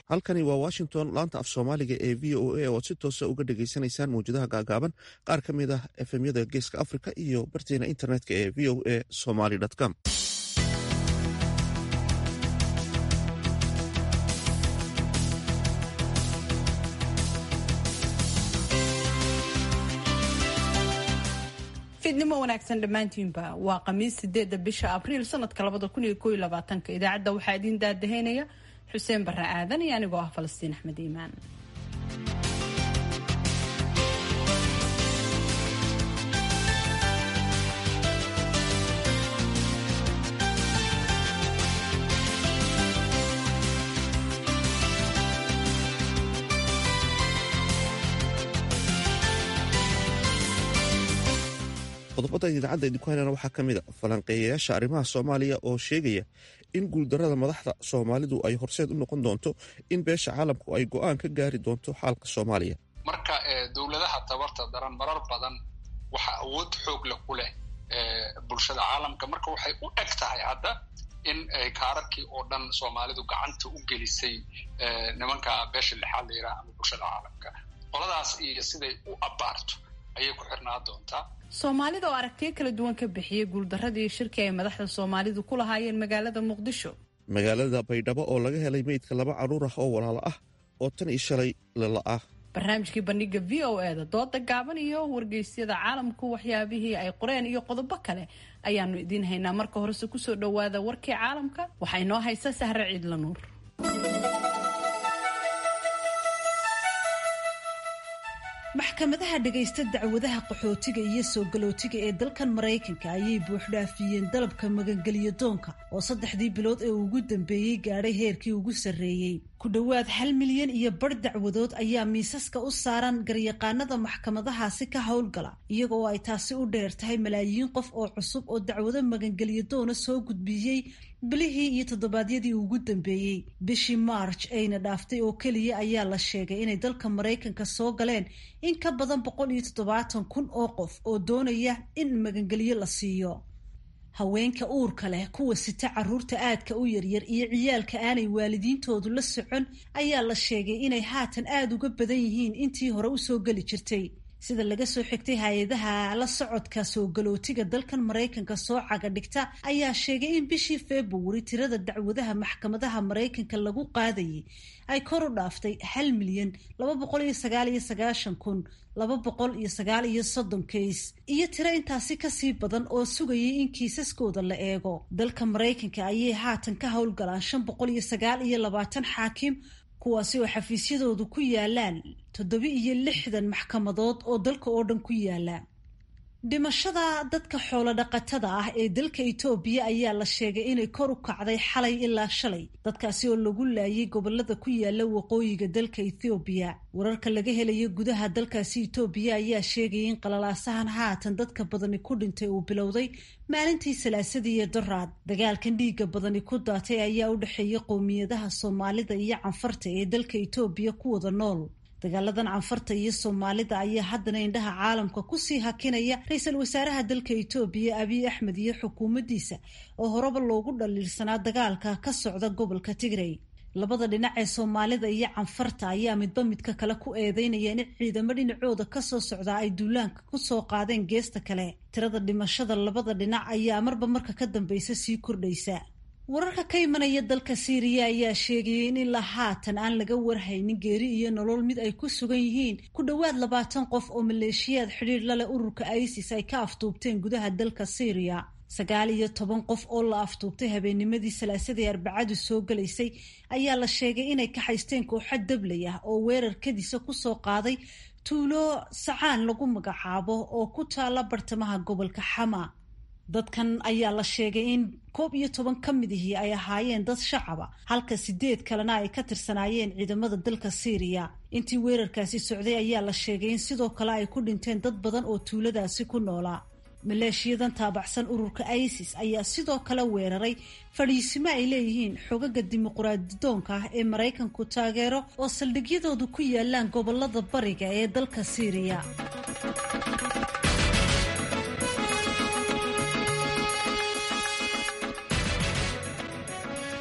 halkani waa washington laanta af soomaaliga ee v o a oo aad si toosa uga dhagaysanaysaan mawjadaha gaagaaban qaar ka mid ah efemyada geeska africa iyo barteena internetka ee v o a somaly com fiidnimo wanaagsan dhammaantiinba waa khamiis sideedda bisha abriil sanadka labada kun iyo koo iyo labaatanka idaacadda waxaa idiin daadaheynaya xuseen barre aadan iyo anigoo ah falastiin axmed iimaan qodobada idaacadda idinku helana waxaa ka mid a falanqeeyayaasha arrimaha soomaaliya oo sheegaya in guuldarrada madaxda soomaalidu ay horseed u noqon doonto in beesha caalamku ay go'aan ka gaari doonto xaalka soomaaliya marka dowladaha tabarta daran marar badan waxa awood xoog leh ku leh bulshada caalamka marka waxay u eg tahay hadda in kaararkii oo dhan soomaalidu gacanta u gelisay nimanka beesha lixaad la yiraha ama bulshada caalamka qoladaas iyo siday u abbaarto ayay ku xirnaa doontaa soomaalida oo aragtiyo kala duwan ka bixiyey guuldaradii shirki ay madaxda soomaalidu ku lahaayeen magaalada muqdisho magaalada baydhabo oo laga helay meydka laba carruur ah oo walaalo ah oo tan iyo shalay lala-ah barnaamijkii bandhiga v o e da dooda gaaban iyo wargeysyada caalamku waxyaabihii ay qoreen iyo qodobo kale ayaanu idiin haynaa marka horese kusoo dhowaada warkii caalamka waxaa inoo haysa sahre ciidla nuur maxkamadaha dhagaysta dacwadaha qaxootiga iyo soo galootiga ee dalkan maraykanka ayay buuxdhaafiyeen dalabka magangelyo doonka oo saddexdii bilood ee ugu dambeeyey gaadhay heerkii ugu sarreeyey ku dhowaad hal milyan iyo bar dacwadood ayaa miisaska u saaran garyaqaanada maxkamadahaasi ka howlgala iyaga oo ay taasi u dheer tahay malaayiin qof oo cusub oo dacwado magangelyo doona soo gudbiyey bilihii iyo toddobaadyadii ugu dambeeyey bishii march ayna dhaaftay oo keliya ayaa la sheegay inay dalka maraykanka soo galeen in ka badan boqol iyo toddobaatan kun oo qof oo doonaya in magangelyo la siiyo haweenka uurka leh kuwa sita caruurta aadka u yaryar iyo ciyaalka aanay waalidiintoodu la socon ayaa la sheegay inay haatan aada uga badan yihiin intii hore usoo geli jirtay sida laga soo xigtay hay-adaha la socodka soo galootiga dalkan maraykanka soo caga dhigta ayaa sheegay in bishii februari tirada dacwadaha maxkamadaha maraykanka lagu qaadayay ay kor u dhaaftay hal milyan laba boqol iyo sagaal iyo sagaashan kun laba boqol iyo sagaal iyo soddon kays iyo tiro intaasi kasii badan oo sugayay in kiisaskooda la eego dalka maraykanka ayay haatan ka howlgalaan shan boqol iyo sagaal iyo labaatan xaakim kuwaasi oo xafiisyadoodu ku yaalaan toddoba iyo lixdan maxkamadood oo dalka oo dhan ku yaala dhimashada dadka xoolo dhaqatada ah ee dalka itoobiya ayaa la sheegay inay kor u kacday xalay ilaa shalay dadkaasi oo lagu laayay gobolada ku yaala waqooyiga dalka ethoobiya wararka laga helaya gudaha dalkaasi itoobiya ayaa sheegaya in qalalaasahan haatan dadka badani ku dhintay uu bilowday maalintii salaasadii iyo doraad dagaalkan dhiigga badani ku daatay ayaa u dhexeeya qowmiyadaha soomaalida iyo canfarta ee dalka itoobiya ku wada nool dagaaladan canfarta iyo soomaalida ayaa haddana indhaha caalamka kusii hakinaya ra-iisul wasaaraha dalka itoobiya abiy axmed iyo xukuumaddiisa oo horeba loogu dhaliilsanaa dagaalka ka socda gobolka tigray labada dhinac ee soomaalida iyo canfarta ayaa midba midka kale ku eedeynaya in ciidamo dhinacooda kasoo socdaa ay duulaanka kusoo qaadeen geesta kale tirada dhimashada labada dhinac ayaa marba marka ka dambeysa sii kordhaysa wararka ka imanaya dalka siiriya ayaa sheegayay in ilaa haatan aan laga warhaynin geeri iyo nolol mid ay ku sugan yihiin ku dhowaad labaatan qof oo maleeshiyaad xidhiir laleh ururka isis ay ka aftuubteen gudaha dalka siiriya sagaal iyo toban qof oo la aftuubtay habeennimadii salaasadii arbacadu soo galaysay ayaa la sheegay inay ka haysteen kooxo dablay ah oo weerar kadiisa kusoo qaaday tuulo sacaan lagu magacaabo oo ku taala bartamaha gobolka xama dadkan ayaa la sheegay in koob iyo toban ka mid ihii ay ahaayeen dad shacaba halka sideed kalena ay ka tirsanaayeen ciidamada dalka siiriya intii weerarkaasi socday ayaa la sheegay in sidoo kale ay ku dhinteen dad badan oo tuuladaasi ku noolaa maleeshiyadan taabacsan ururka isis ayaa sidoo kale weeraray fadhiisimo ay leeyihiin xogaga dimuquraadidoonka ah ee maraykanku taageero oo saldhigyadoodu ku yaalaan gobolada bariga ee dalka siiriya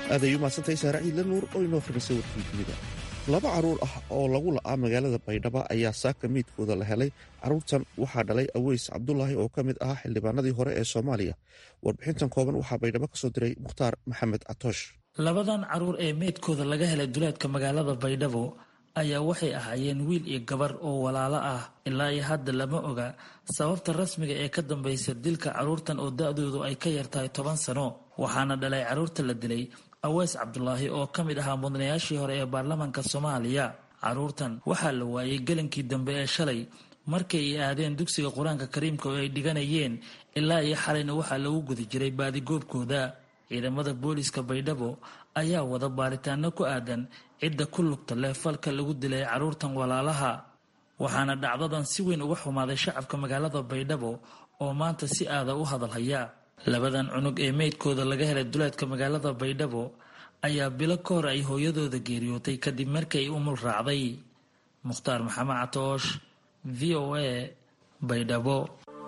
aaday umahadsantahay saare ciidla nuur oo inoo khrimisay warkii dunida laba carruur ah oo lagu la'aa magaalada baydhabo ayaa saaka miidkooda la helay carruurtan waxaa dhalay aweys cabdulaahi oo ka mid ahaa xildhibaanadii hore ee soomaaliya warbixintan kooban waxaa baydhabo ka soo diray mukhtaar maxamed catoosh labadan carruur ee meydkooda laga helay duleedka magaalada baydhabo ayaa waxay ahaayeen wiil iyo gabar oo walaalo ah ilaa iyo hadda lama oga sababta rasmiga ee ka dambaysa dilka carruurtan oo da-doodu ay ka yartahay toban sano waxaana dhalay carruurta la dilay aweys cabdulaahi oo ka mid ahaa mudanayaashii hore ee baarlamaanka soomaaliya carruurtan waxaa la waayey gelinkii dambe ee shalay markay ay aadeen dugsiga qur-aanka kariimka oo ay dhiganayeen ilaa iyo xalayna waxaa lagu guda jiray baadigoobkooda ciidamada booliiska baydhabo ayaa wada baaritaano ku aadan cidda ku lugta leh falka lagu dilay carruurtan walaalaha waxaana dhacdadan si weyn uga xumaaday shacabka magaalada baydhabo oo maanta si aada u hadalhaya labadan cunug ee meydkooda laga helay duleedka magaalada baydhabo ayaa bilo ka hor ay hooyadooda geeriyootay kadib markii ay umul raacday mukhtaar maxamed catoosh v o a baydhabo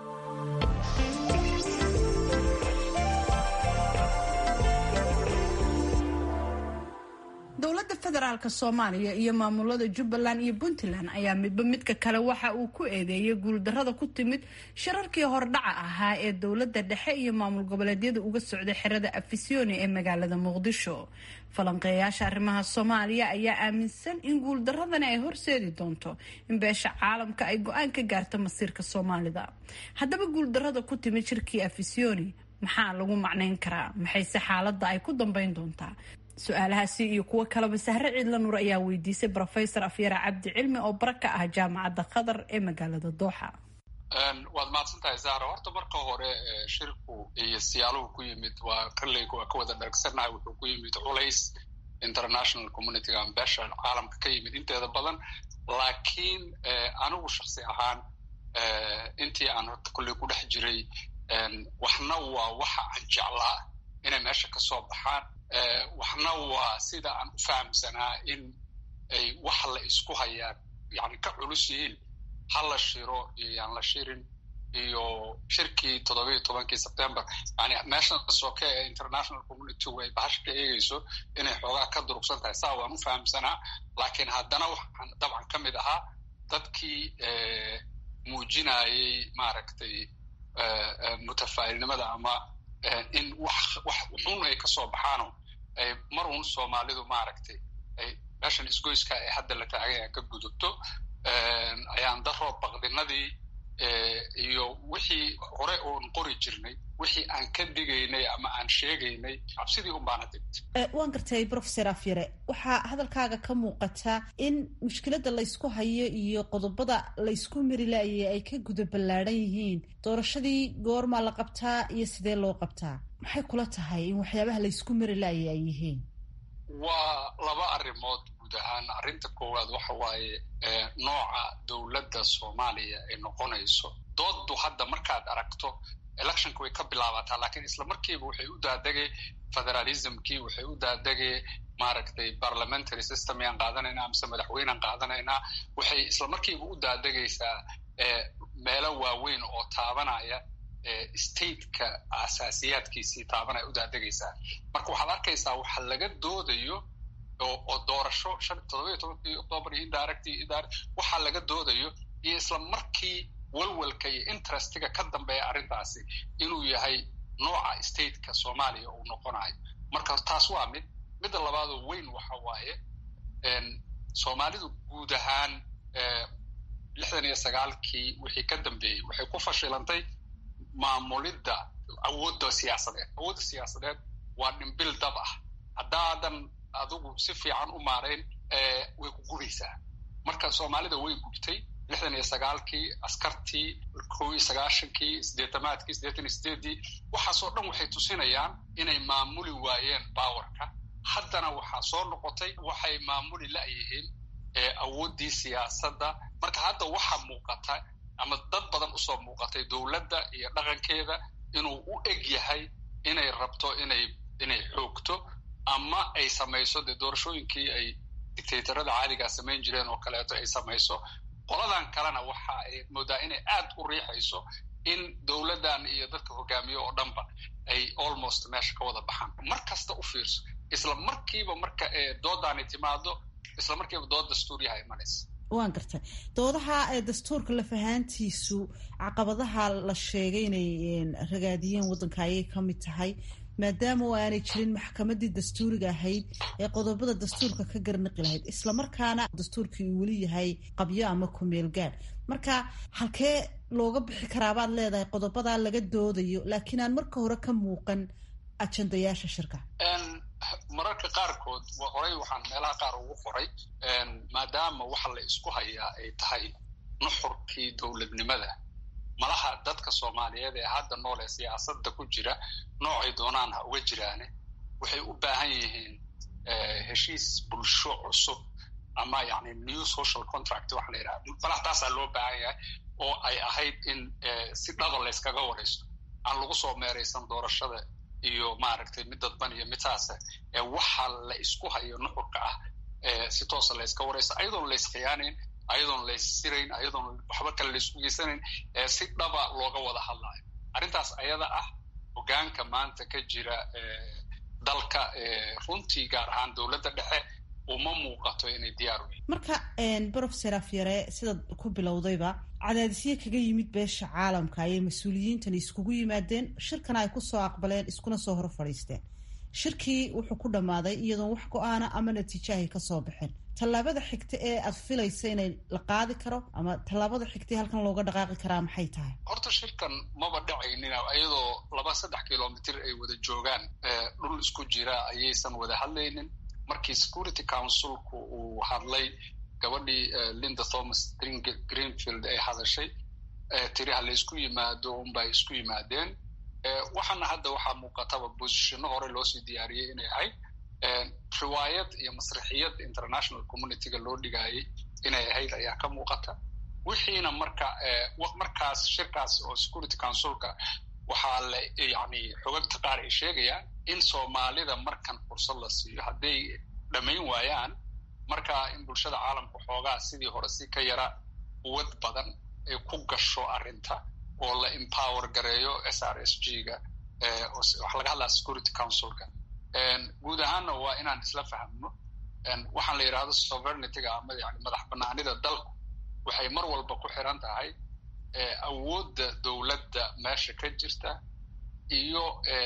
dowladda federaalk soomaaliya iyo maamulada jubbaland iyo puntland ayaa midba midka kale waxa uu ku eedeeyay guuldarada ku timid shirarkii hordhaca ahaa ee dowladda dhexe iyo maamul goboleedyada uga socday xerada afisyooni ee magaalada muqdisho falanqeeyaasha arrimaha soomaaliya ayaa aaminsan in guuldaradani ay horseedi doonto in beesha caalamka ay go-aan ka gaarto masiirka soomaalida haddaba guuldarada ku timid shirkii afisyooni maxaa lagu macnayn karaa maxayse xaaladda ay ku dambeyn doontaa su-aalahaasi iyo kuwo kaleba sahre ciidla nuur ayaa weydiisay rofesor afyara cabdi cilmi oo bara ka ah jaamacadda qatar ee magaalada dooxa waad mahadsan tahay zahra horta marka hore shirku iyo siyaaluhu ku yimid waa kaleyga waa ka wada dhargsanahay wuxuu ku yimid culays international communityga ama beesha caalamka ka yimid inteeda badan laakiin anigu shaksi ahaan intii aan horta kolley ku dhex jiray waxna waa waxa aan jeclaa inay meesha ka soo baxaan waxna waa sida aan u fahamsanaa in ay wax la isku hayaan yani ka culus yihiin ha la shiro iyo yaan la shirin iyo shirkii toddobiiyo tobankii september yani meeshan soke ee international community way bahasha ka eegeyso inay xoogaa ka durugsan tahay saa waan u fahamsanaa laakiin haddana waxaan dabcan ka mid ahaa dadkii muujinayay maaragtay mutafaa'ilnimada ama in wax wax xun ay kasoo baxaano ay mar uun soomaalidu maaragtay ay meeshan isgoyska ee hadda la taagay aan ka gudubto ayaan daroo baqdinadii iyo wixii hore oon qori jirnay wixii aan ka digaynay ama aan sheegaynay cabsidii un baana digtay waan gartay professor afyare waxaa hadalkaaga ka muuqata in mushkiladda laysku hayo iyo qodobada laysku mari laayay ay ka guda ballaadhan yihiin doorashadii goormaa la qabtaa iyo sidee loo qabtaa maxay kula tahay in waxyaabaha laysku mari laayay ay yihiin waa laba arrimood guud ahaan arrinta koowaad waxa waaye nooca dowladda soomaaliya ay noqonayso dooddu hadda markaad aragto electionka way ka bilaabataa laakiin isla markiiba waxay u daadegay federalismkii waxay u daadegay maaragtay parliamentary system yaan qaadanaynaa mise madaxweynaan qaadanaynaa waxay isla markiiba u daadegaysaa meelo waaweyn oo taabanaya stateka asaasiyaadkiisii taabanaya u daadegaysaa marka waxaad arkaysaa waxa laga doodayo oo doorasho shan toddoba iyo tobankii octoobar iyo indirect waxaa laga doodayo iyo isla markii walwalka iyo interestiga ka dambeeya arrintaasi inuu yahay nooca stateka soomaaliya uu noqonayo marka taas waa mid midda labaadoo weyn waxa waaye soomaalidu guud ahaan lixdan iyo sagaalkii wixii ka dambeeyey waxay ku fashilantay maamulidda awoodda siyaasadeed awoodda siyaasadeed waa dhimbil dab ah haddaadan adigu si fiican u maarayn way ku gubaysaa marka soomaalida way gubtay lixdan iyo sagaalkii askartii kow iyo sagaashankii sideetamaadkii siddeetan iyo sideeddii waxaasoo dhan waxay tusinayaan inay maamuli waayeen baawarka haddana waxaa soo noqotay waxay maamuli la'yihiin awooddii siyaasadda marka hadda waxaa muuqata ama dad badan usoo muuqatay dowladda iyo dhaqankeeda inuu u eg yahay inay rabto inay inay xoogto ama ay samayso dee doorashooyinkii ay dictatorada caadigaa samayn jireen oo kaleeto ay samayso qoladan kalena waxa ay moodaa inay aad u riixayso in dowladdan iyo dadka hogaamiye oo dhanba ay almost meesha ka wada baxaan mar kasta u fiirso isla markiiba marka doodaani timaado isla markiiba dood dastuuriyaha imanaysa waan gartay doodaha dastuurka lafahaantiisu caqabadaha la sheegay inay ragaadiyeen waddanka ayay ka mid tahay maadaama oo aanay jirin maxkamadii dastuuriga ahayd ee qodobada dastuurka ka garnaqi lahayd islamarkaana dastuurkii uu weli yahay qabyo ama kumeel gaadh marka halkee looga bixi karaabaad leedahay qodobadaa laga doodayo laakiin aan marka hore ka muuqan ajandayaasha shirka mararka qaarkood horey waxaan meelaha qaar ugu qoray maadaama waxa la isku hayaa ay tahay nuxurkii dowladnimada malaha dadka soomaaliyeed ee hadda nool ee siyaasadda ku jira noocay doonaan ha uga jiraane waxay u baahan yihiin heshiis bulsho cusub ama yani new social contract waxa la yidhaha malaha taasaa loo baahan yahay oo ay ahayd in si dhaba layskaga waraysto aan lagu soo meeraysan doorashada iyo maaragtay mid dadban iyo mid saasa ee waxa la isku hayo nuxurka ah si toosa layska waraysto ayadoon layskhiyaanayn ayadoon layssirayn ayadoon waxba kale laysku geysanayn si dhaba looga wada hadlayo arrintaas ayada ah hogaanka maanta ka jira dalka runtii gaar ahaan dowladda dhexe uma muuqato inay diyaar u yihin marka brofeser afyare sidaad ku bilowdayba cadaadisyo kaga yimid beesha caalamka ayay mas-uuliyiintani iskugu yimaadeen shirkana ay kusoo aqbaleen iskuna soo hor fadhiisteen shirkii wuxuu ku dhammaaday iyadoon wax go-aana ama natiijaahay kasoo baxeen tallaabada xigta ee aad filaysa inay la qaadi karo ama tallaabada xigta ee halkan looga dhaqaaqi karaa maxay tahay horta shirkan maba dhacaynin iyadoo laba saddex kilomitr ay wada joogaan dhul isku jira ayaysan wada hadlaynin markii security councilku uu hadlay gabadhii linda thomas greenfield ay hadashay tiri ha la isku yimaado unbay isku yimaadeen waxaana hadda waxaa muuqataba bosishino hore loosii diyaariyey inay ahayd riwaayad iyo masrixiyad international communityga loo dhigaayay inay ahayd ayaa ka muuqata wixiina marka markaas shirkaas oo security councilka waxaa la yani xogagta qaar ay sheegayaan in soomaalida markan fursad la siiyo hadday dhammayn waayaan marka in bulshada caalamka xoogaa sidii hore si ka yara quwad badan ay ku gasho arrinta oo la empower gareeyo s r s g ga waxaa laga hadlaa security councilka guud ahaanna waa inaan isla fahamno waxaan la yidhahdo sovereigntyga ama yani madax banaanida dalku waxay mar walba ku xiran tahay awoodda dowladda meesha ka jirta iyo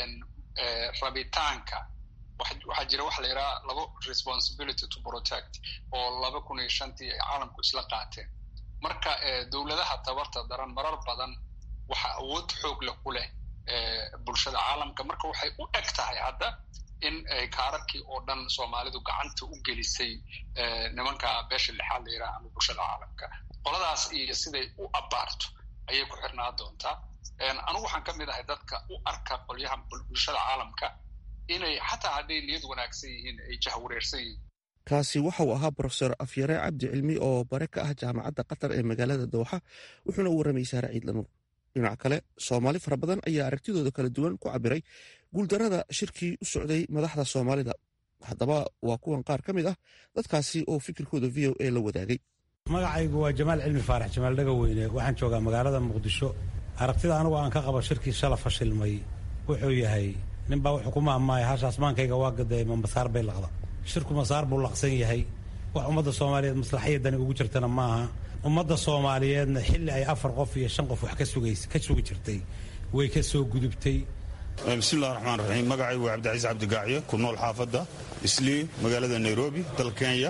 rabitaanka waxaa jira waxa la yidhaha laba responsibility to protect oo laba kun iyo shantii ay caalamku isla qaateen marka dowladaha tabarta daran marar badan waxa awood xoog leh ku leh bulshada caalamka marka waxay u eg tahay hadda in kaararkii oo dhan soomaalidu gacanta u gelisay nimanka beesha lixaad la yidhaha ama bulshada caalamka qoladaas iyo siday u abaarto ayay ku xirnaa doontaa anigu waxaan ka mid ahay dadka u arka qolyaha bulshada caalamka inay xataa hadday niyad wanaagsan yihiin ay jahwareersan yihiin kaasi waxa uu ahaa brofesor afyare cabdi cilmi oo bare ka ah jaamacadda qatar ee magaalada dooxa wuxuuna u warramay saare ciidlanuur dhinaca kale soomaali fara badan ayaa aragtidooda kala duwan ku cabiray guuldarrada shirkii u socday madaxda soomaalida haddaba waa kuwan qaar ka mid ah dadkaasi oo fikirkooda v o a la wadaagay magacaygu waa jamaal cilmi faarax jamaal dhagaweyne waxaan joogaa magaalada muqdisho aragtida anugu aan ka qabo shirkii shala fashilmay wuxuu yahay ninbaa wuxuu ku maahmaaya hashaas maankayga waa gaday ma masaar bay laqda shirku masaar buu laqsan yahay wax ummadda soomaaliyeed maslaxiyadani ugu jirtana maaha ummadda soomaaliyeedna xilli ay afar qof iyo shan qof wax ka sugi jirtay way ka soo gudubtay bismillahi raxmaan raxiim magacaygu waa cabdicaiis cabdigaaciye ku nool xaafadda islii magaalada nairobi dalka kenya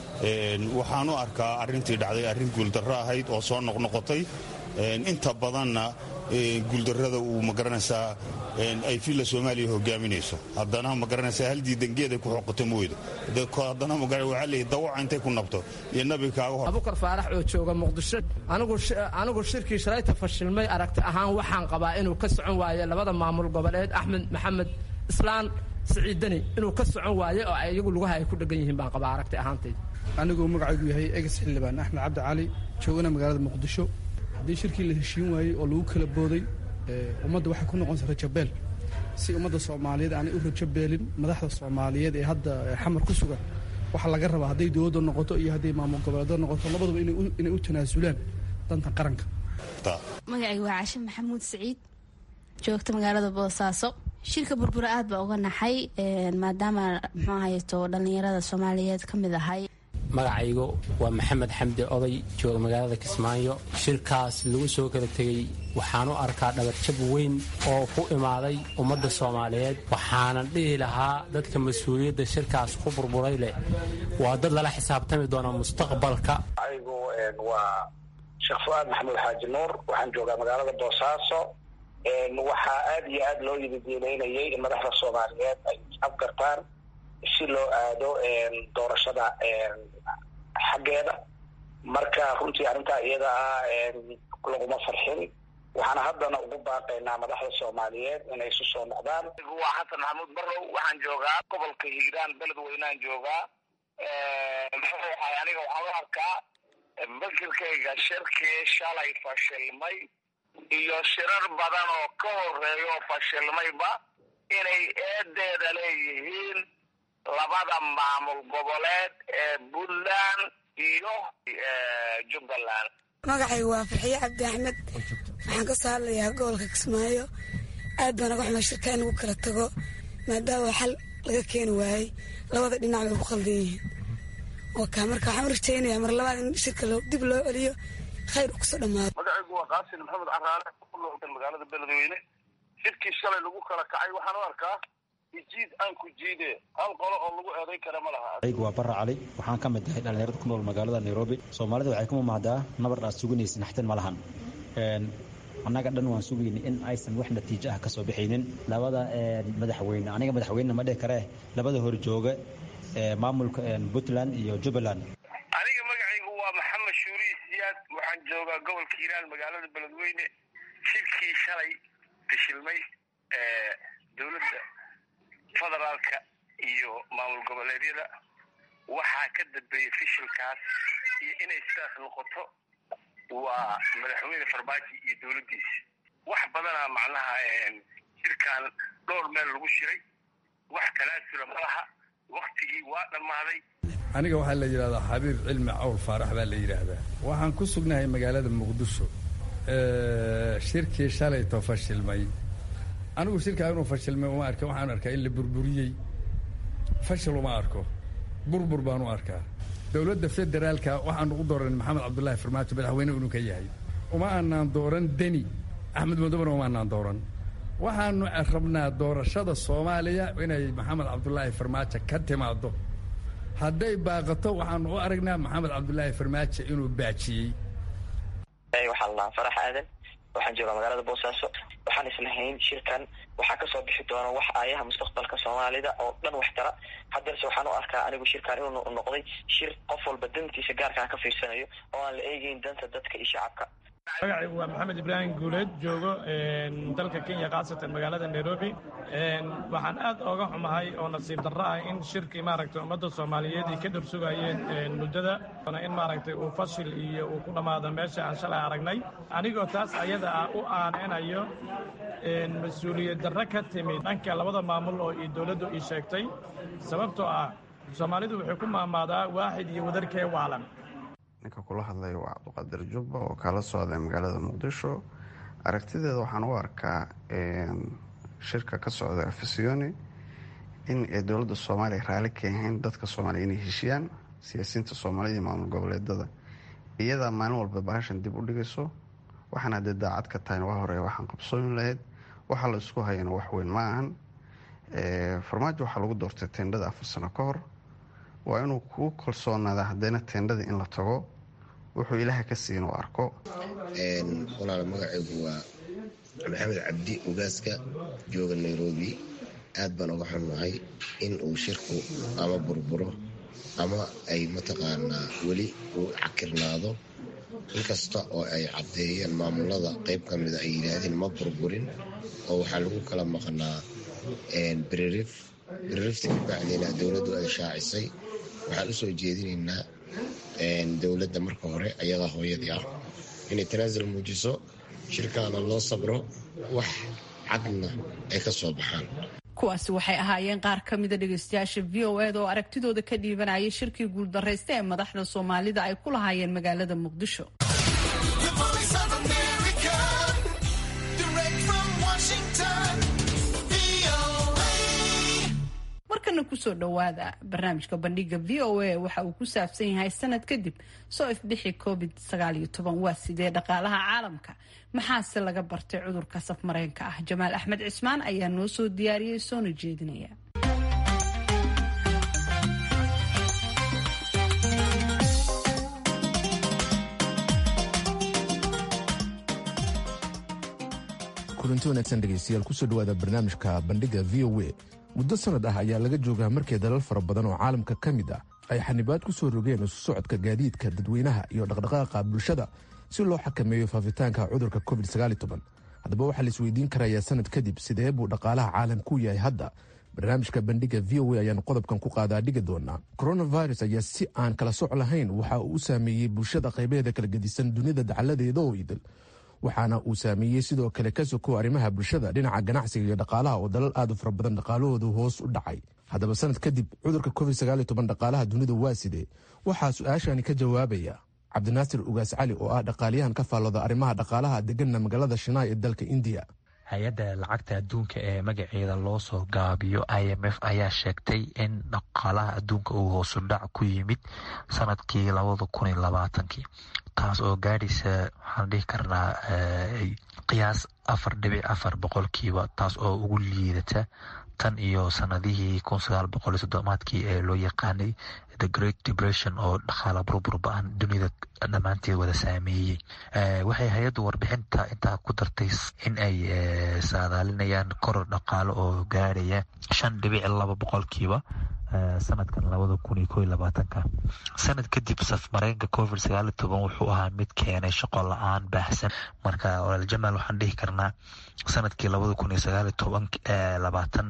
waxaan u arkaa arrintii dhacday arrin guuldarro ahayd oo soo noqnoqotay inta badanna guuldarrada uu magaranaysaa ay filla soomaaliya hogaaminayso haddana magaranaysaa haldii dangeeda ku xoqoto mooydo haddana waxaa leeyahy dawaca intay ku nabto iyo nabi kaaga hor abukar faarax oo jooga muqdisho anigu shirkii shalayta fashilmay aragti ahaan waxaan qabaa inuu ka socon waayo labada maamul goboleed axmed maxamed islaan siciidani inuu ka socon waayo oo iyagu lugaha ay ku dhegan yihiin baan qabaa aragti ahaantayda aniguu magacaygu yahay eges xildhibaan axmed cabdi cali joogana magaalada muqdisho haddii shirkii la heshiin waayey oo lagu kala booday ummadda waxay ku noqonaysa rajabeel si ummadda soomaaliyeed aanay u rajabeelin madaxda soomaaliyeed ee hadda xamar ku sugan waxaa laga rabaa hadday dowladda noqoto iyo hadday maamul goboleedo noqoto labaduba inay u tanaasulaan danta qaranka magacaygu waa caashe maxamuud siciid joogta magaalada boosaaso shirka burbura aad baa uga naxay maadaama muxuu haysto dhallinyarada soomaaliyeed ka mid ahay magacaygu waa maxamed xamdi oday jooga magaalada kismaayo shirkaas lagu soo kala tegey waxaan u arkaa dhabarjab weyn oo ku imaaday ummadda soomaaliyeed waxaanan dhihi lahaa dadka mas-uuliyadda shirkaas ku burburay leh waa dad lala xisaabtami doona mustaqbalka aygu waa sheekh fu-aad maxamuud xaaji nuur waxaan joogaa magaalada boosaaso waxaa aad iyo aad loo yididiileynayay in madaxda soomaaliyeed ay afgartaan si loo aado doorashada xaggeeda marka runtii arrintaa iyada ah laguma farxin waxaana haddana ugu baaqaynaa madaxda soomaaliyeed inay isu soo noqdaan waa xasan maxamuud barrow waxaan joogaa gobolka hiiraan beledweynaan joogaa muxuu ahay aniga waxaan u arkaa fikirkayga shirkii shalay fashilmay iyo shirar badan oo ka horeeya oo fashilmayba inay eedeeda leeyihiin labada maamul goboleed ee puntland iyo jubbaland magacaygu waa farxiye cabdi axmed waxaan ka soo hadlayaa gobolka kismaayo aad baan naga xumaa shirka in lagu kala tago maadaama xal laga keeni waayey labada dhinac bay ku qaldan yihiin oka marka waxaan u rajaynayaa mar labaad in shirka dib loo celiyo khayr u kusoo dhamaado magacaygu waa qaasin maxamed caraale kunoolkan magaalada beledweyne shirkii shalay lagu kala kacay waxaan u arkaa jiid aan ku jiide hal qolo oo lagu eedayn kara ma laha aygu waa barra cali waxaan ka mid ahay dhallinyarada ku nool magaalada nairobi soomaalida waxay ku mamahdaa nabar aad suganaysa naxtin ma lahan annaga dhan waan sugayna in aysan wax natiijo ah ka soo bixaynin labada madaxweyne aniga madaxweyne ma dhihi karee labada horjooga maamulka puntland iyo jubbaland aniga magacaygu waa maxamed shuuriy siyaad waxaan joogaa gobolka hiiraan magaalada beledweyne shirkii shalay fashilmay dowladda federaalka iyo maamul goboleedyada waxaa ka dambeeyey fishilkaas iyo inay sidaas noqoto waa madaxweyne farmaajo iyo dowladdiisa wax badanaa macnaha shirkan dhowr meel lagu shiray wax talaasula ma laha waktigii waa dhammaaday aniga waxaa la yidhahdaa xabiib cilmi cawl faarax baa la yidhaahdaa waxaan ku sugnahay magaalada muqdisho shirkii shalayto fashilmay anigu shirkaa inuu fashilmay uma arka waxaan arkaa in la burburiyey fashil uma arko burbur baan u arkaa dowladda federaalka waxaanu u dooran maxamed cabdullaahi farmaajo madaxweyne inuu ka yahay uma aanaan dooran deni axmed madobana uma aanaan dooran waxaanu rabnaa doorashada soomaaliya inay maxamed cabdulaahi farmaajo ka timaado hadday baaqato waxaanu u aragnaa maxamed cabdulaahi farmaajo inuu baajiyey waxaa la dhahaa farax aadan waxaan joogaa magaalada boosaaso waxaan islahayn shirkan waxaa kasoo bixi doona wax aayaha mustaqbalka soomaalida oo dhan wax tara haddarse waxaan u arkaa anigu shirkan inuu noqday shir qof walba dantiisa gaarkaan ka fiirsanayo oo aan la eegeyn danta dadka iyo shacabka magacaygu waa maxamed ibraahim guuleed joogo dalka kenya khaasatan magaalada nairobi waxaan aad ooga xumahay oo nasiib darro ah in shirkii maaragtay ummadda soomaaliyeed ay ka dharsugayeen muddada in maaragtay uu fashil iyo uu ku dhammaado meesha aan shalay aragnay anigoo taas ayada ah u aaneynayo mas-uuliyad darro ka timid dhanka labada maamul oo iyo dowladdu ii sheegtay sababtoo ah soomaalidu waxay ku maamaadaa waaxid iyo wadarkee waalan ninka kula hadlaya waa cabdiqaadir jubba oo kala socda magaalada muqdisho aragtideeda waxaan u arkaa shirka ka socda afisiyoni in ay dowladda soomaaliya raali ka ahayn dadka soomaaliya inay heshiyaan siyaasiyiinta soomaalida iyo maamul goboleedada iyadaa maalin walba bahashan dib u dhigayso waxaana dee daacad ka tahayna waa hore waxaan qabsooyin lahayd waxa la isku hayana wax weyn ma ahan farmaajo waxaa lagu doortay teendhada afar sano ka hor waa inuu kuu kalsoonaada haddana teendhada in la tago wuxuu ilaaha ka siin u arko walaal magacaygu waa maxamed cabdi ogaaska jooga nairobi aad baan uga xunnahay in uu shirku ama burburo ama ay mataqaanaa weli uu cakirnaado inkasta oo ay caddeeyeen maamulada qayb ka mida ay yidhaahdeen ma burburin oo waxaa lagu kala maqnaa beririf beririfta kabacdina dowladdu ay shaacisay waxaan usoo jeedinaynaa dowladda marka hore ayadaa hooyadii ah inay tanaasul muujiso shirkaana loo sabro wax cadna ay ka soo baxaan kuwaasi waxay ahaayeen qaar ka mida dhegeystayaasha v o eda oo aragtidooda ka dhiibanayay shirkii guuldarraysta ee madaxda soomaalida ay ku lahaayeen magaalada muqdisho markana kusoo dhowaada barnaamijka bandhiga v o a waxa uu ku saabsan yahay sanad kadib soo ifbixi covid waa sidee dhaqaalaha caalamka maxaase laga bartay cudurka safmareenka ah jamaal axmed cismaan ayaa noo soo diyaariyey soona jeedinaya kulanti wanaagsan dhegaystayaal kusoo dhowaada barnaamijka bandhiga v o a muddo sannad ah ayaa laga joogaa markii dalal fara badan oo caalamka ka mid ah ay xanibaad ku soo rogeen isu socodka gaadiidka dadweynaha iyo dhaqdhaqaaqa bulshada si loo xakameeyo faafitaanka cudurka covid haddaba waxaa la isweydiin karayaa sanad kadib sidee buu dhaqaalaha caalamku yahay hadda barnaamijka bandhiga v o a ayaanu qodobkan ku qaadaa dhigi doonaa coronavirus ayaa si aan kala soc lahayn waxa uu u saameeyey bulshada qaybaheeda kala gedisan dunida dacaladeeda oo idil waxaana uu saameeyey sidoo kale ka sokow arrimaha bulshada dhinaca ganacsiga iyo dhaqaalaha oo dalal aad u fara badan dhaqaalahoodu hoos u dhacay haddaba sanad kadib cudurka covid dhaqaalaha dunida waa sidee waxaa su-aashani ka jawaabaya cabdinaasir ugaas cali oo ah dhaqaaliyahan ka faallooda arrimaha dhaqaalaha deganna magaalada shinaay ee dalka indiya hay-adda lacagta adduunka ee magaceeda loo soo gaabiyo i m f ayaa sheegtay in dhaqaalaha adduunka uu hoosu dhac ku yimid sanadkii labada kun iyo labaatankii taas oo gaadhaysa waxaan dhihi karnaa qiyaas afar dhibic afar boqolkiiba taas oo ugu liidata tan iyo sanadihii kun sagaal boqol iyo soddomaadkii ee loo yaqaanay the great depression oo dhaqaala burbur ba-an dunida dhammaanteed wada saameeyey waxay hay-addu warbixinta intaa ku dartay in ay saadaalinayaan koror dhaqaalo oo gaadhaya shan dhibic laba boqolkiiba sanadkan labada kun iyo ko iyo labaatanka sanad kadib safmareenka covid sagaal iyo toban wuxuu ahaa mid keenay shaqo la-aan baahsan marka walaal jamaal waxaan dhihi karnaa sanadkii labada kun iyo sagaal iyo toban labaatan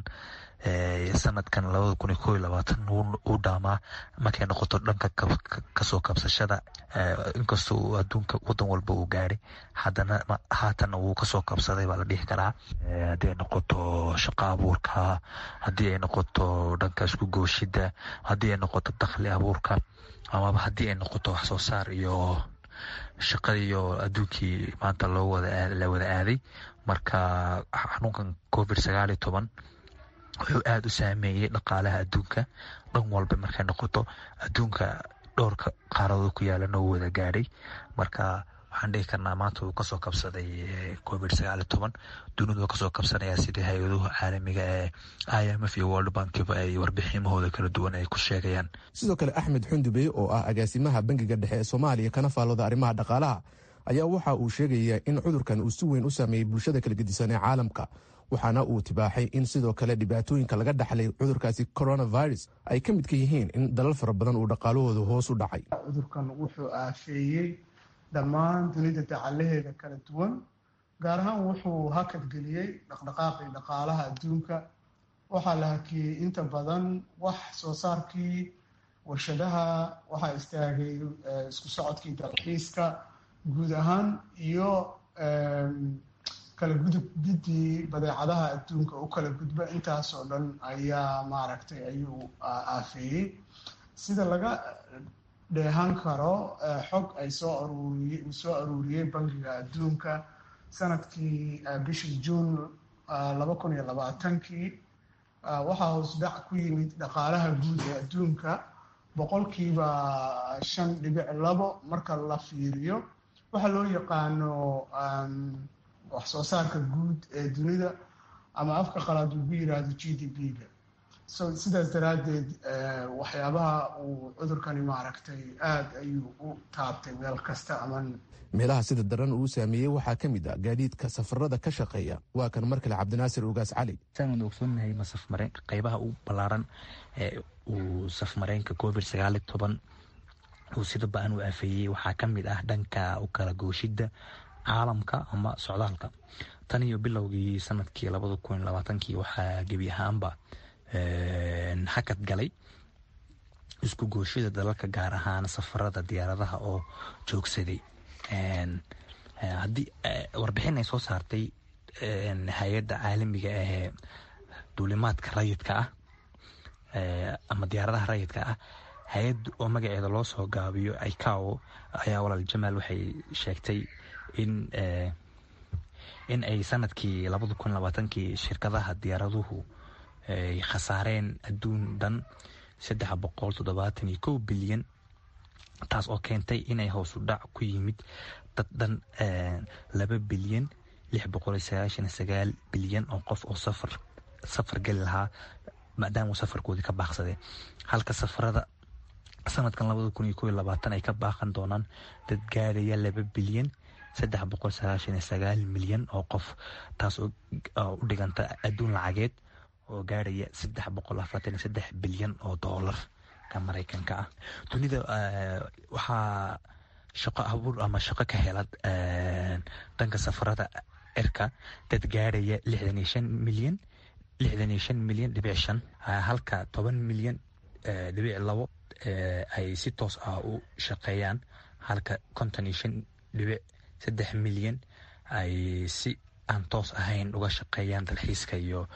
sanadkan labada kun iyo ko iyo labaatan uu dhaamaa markay noqoto dhanka kasoo kabsashada inkastoo uu adduunka wadan walba uu gaadhay haddana haatanna wuu kasoo kabsaday baa la dhihi karaa haddii ay noqoto shaqo abuurka haddii ay noqoto dhanka isku gooshida haddii ay noqoto dakhli abuurka amaba haddii ay noqoto wax soo saar iyo shaqadiiyo adduunkii maanta loo wada la wada aaday marka xanuunkan covid sagaal iyo toban wuxuu aada u saameeyey dhaqaalaha adduunka dhan walba markay noqoto adduunka dhowrka qaaradood ku yaalana uu wada gaadhay marka waxaan dhihi karnaa maanta uu kasoo kabsaday covid sagaal iyo toban dunidu kasoo kabsanaya sidii hay-aduhu caalamiga ee i m f iyo world bankiba ay warbiximahooda kala duwan ay ku sheegayaan sidoo kale axmed xundubey oo ah agaasimaha bangiga dhexe ee soomaaliya kana faallooda arrimaha dhaqaalaha ayaa waxa uu sheegayaa in cudurkan uu si weyn u saameeyey bulshada kala gedisan ee caalamka waxaana uu tibaaxay in sidoo kale dhibaatooyinka laga dhaxlay cudurkaasi coronavirus ay ka midka yihiin in dalal fara badan uu dhaqaalahooda hoos u dhacay cudurkan wuxuu aafeeyey dhammaan dunida dacalaheeda kala duwan gaar ahaan wuxuu hakadgeliyey dhaqdhaqaaqii dhaqaalaha adduunka waxaa la hakiyey inta badan wax soo saarkii warshadaha waxaa istaagay isku socodkii dalxiiska guud ahaan iyo kala gudubgidii badeecadaha adduunka u kala gudba intaasoo dhan ayaa maaragtay ayuu aafeeyey sida laga dheehan karo xog ay soo aruuriye uu soo aruuriyey bangiga adduunka sanadkii bishii juun laba kun iyo labaatankii waxaa hoos dhac ku yimid dhaqaalaha guud ee adduunka boqolkiiba shan dhibic labo marka la fiiriyo waxaa loo yaqaano wax soo saarka guud ee dunida ama afka qalaad ugu yiraahdo g d p-ga so sidaas daraaddeed waxyaabaha uu cudurkani maaragtay aada ayuu u taabtay meel kasta ama meelaha sida daran uu saameeyey waxaa ka mid ah gaadiidka safarada ka shaqeeya waa kan mar kale cabdinaasir ugaas cali saan ogsoonnahay ma safmareen qeybaha u ballaaran ee uu safmareenka covid sagaal iyo toban uu sida ba-an u aafeeyey waxaa ka mid ah dhanka u kala gooshidda caalamka ama socdaalka tan iyo bilowgii sanadkii labada kun iyo labaatankii waxaa gebi ahaanba hakad galay isku gooshida dalalka gaar ahaan safarada diyaaradaha oo joogsaday haddii warbixin ay soo saartay hay-adda caalamiga ahee duulimaadka rayidka ah ama diyaaradaha rayidka ah hay-ad oo magaceeda loo soo gaabiyo icao ayaa walaal jamaal waxay sheegtay in in ay sanadkii labada kun labaatankii shirkadaha diyaaraduhu ay khasaareen adduun dhan saddex boqol toddobaatan iyo kow bilyan taas oo keentay inay hoosu dhac ku yimid dad dhan laba bilyan lix boqol iyo sagaashan sagaal bilyan oo qof oo safar safar geli lahaa maadaama uu safarkoodii ka baaqsadeen halka safarada sanadkan labada kun iyo kow iyo labaatan ay ka baaqan doonaan dad gaadhaya laba bilyan saddex boqol sagaashan iyo sagaal milyan oo qof taas oo u dhiganta adduun lacageed oo gaadhaya saddex boqol afartan iyo saddex bilyan oo doolar ka maraykanka ah dunida waxaa shaqo abuur ama shaqo ka hela dhanka safarada cirka dad gaadhaya lixdan iyo shan milyan lixdan iyo shan milyan dhibic shan halka toban milyan dhibic labo ay si toos ah u shaqeeyaan halka konton iyo shan dhibic saddex milyan ay si aan toos ahayn uga shaqeeyaan dalxiiska iyo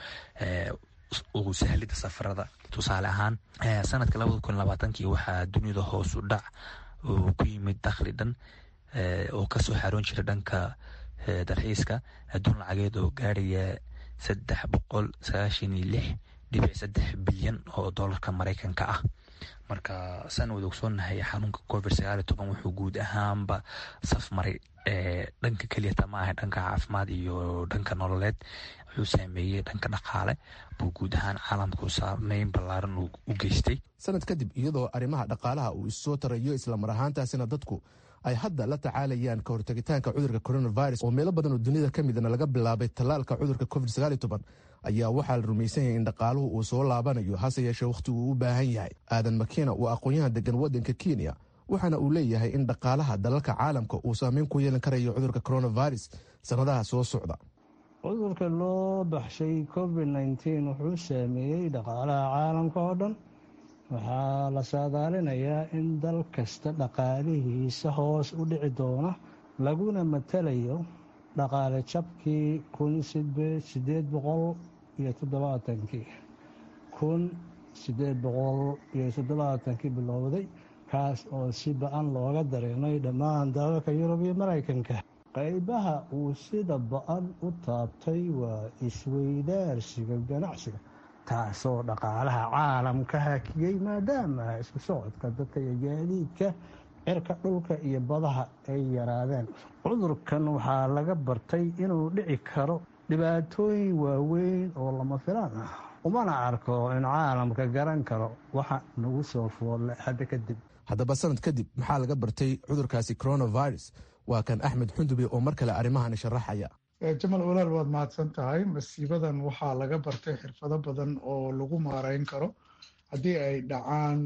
ugu sahlida safarada tusaale ahaan sanadka labada kun labaatankii waxaa dunida hoosu dhac uu ku yimid dakhli dhan oo kasoo xaroon jira dhanka dalxiiska adduun lacageed oo gaarhaya saddex boqol sagaashan iyo lix dhibic saddex bilyan oo doolarka maraykanka ah marka saan wada ogsoonahay xanuunka covid sagaal iyo toban wuxuu guud ahaanba saf maray dhanka keliyata ma aha dhanka caafimaad iyo dhanka nololeed wuxuu saameeyey dhanka dhaqaale buu guud ahaan caalamku saameyn ballaaran u geystay sanad kadib iyadoo arrimaha dhaqaalaha uu issoo tarayo islamar ahaantaasina dadku ay hadda la tacaalayaan ka hortagitaanka cudurka coronavirus oo meelo badan oo dunida ka midna laga bilaabay tallaalka cudurka covid sagaal iyo toban ayaa waxaa la rumaysan yahay in dhaqaaluhu uu soo laabanayo hase yeeshee wakhti uu u baahan yahay aadan makiina waa aqoon-yahan degan waddanka kenya waxaana uu leeyahay in dhaqaalaha dalalka caalamka uu saameyn ku yeelan karayo cudurka coronavirus sannadaha soo socda cudurka loo baxshay covid nteen wuxuu saameeyey dhaqaalaha caalamka oo dhan waxaa la saadaalinayaa in dal kasta dhaqaalihiisa hoos u dhici doona laguna matalayo dhaqaale jabkii kun sideed boqol iyo toddobaatankii kun sideed boqol iyo toddobaatankii bilowday kaas oo si ba-an looga dareemay dhammaan dalalka yurub iyo maraykanka qaybaha uu sida ba-an u taabtay waa isweydaarsiga ganacsiga taasoo dhaqaalaha caalamka hakiyey maadaama isku socodka dadka iyo gaadiidka cirka dhulka iyo badaha ay yaraadeen cudurkan waxaa laga bartay inuu dhici karo dhibaatooyin waaweyn oo lama filaan ah umana arko in caalamka garan karo waxa nagu soo foolle hadda kadib haddaba sanad kadib maxaa laga bartay cudurkaasi coronavirus waa kan axmed xundube oo mar kale arrimahani sharaxaya jamal walaal waad mahadsan tahay masiibadan waxaa laga bartay xirfado badan oo lagu maarayn karo haddii ay dhacaan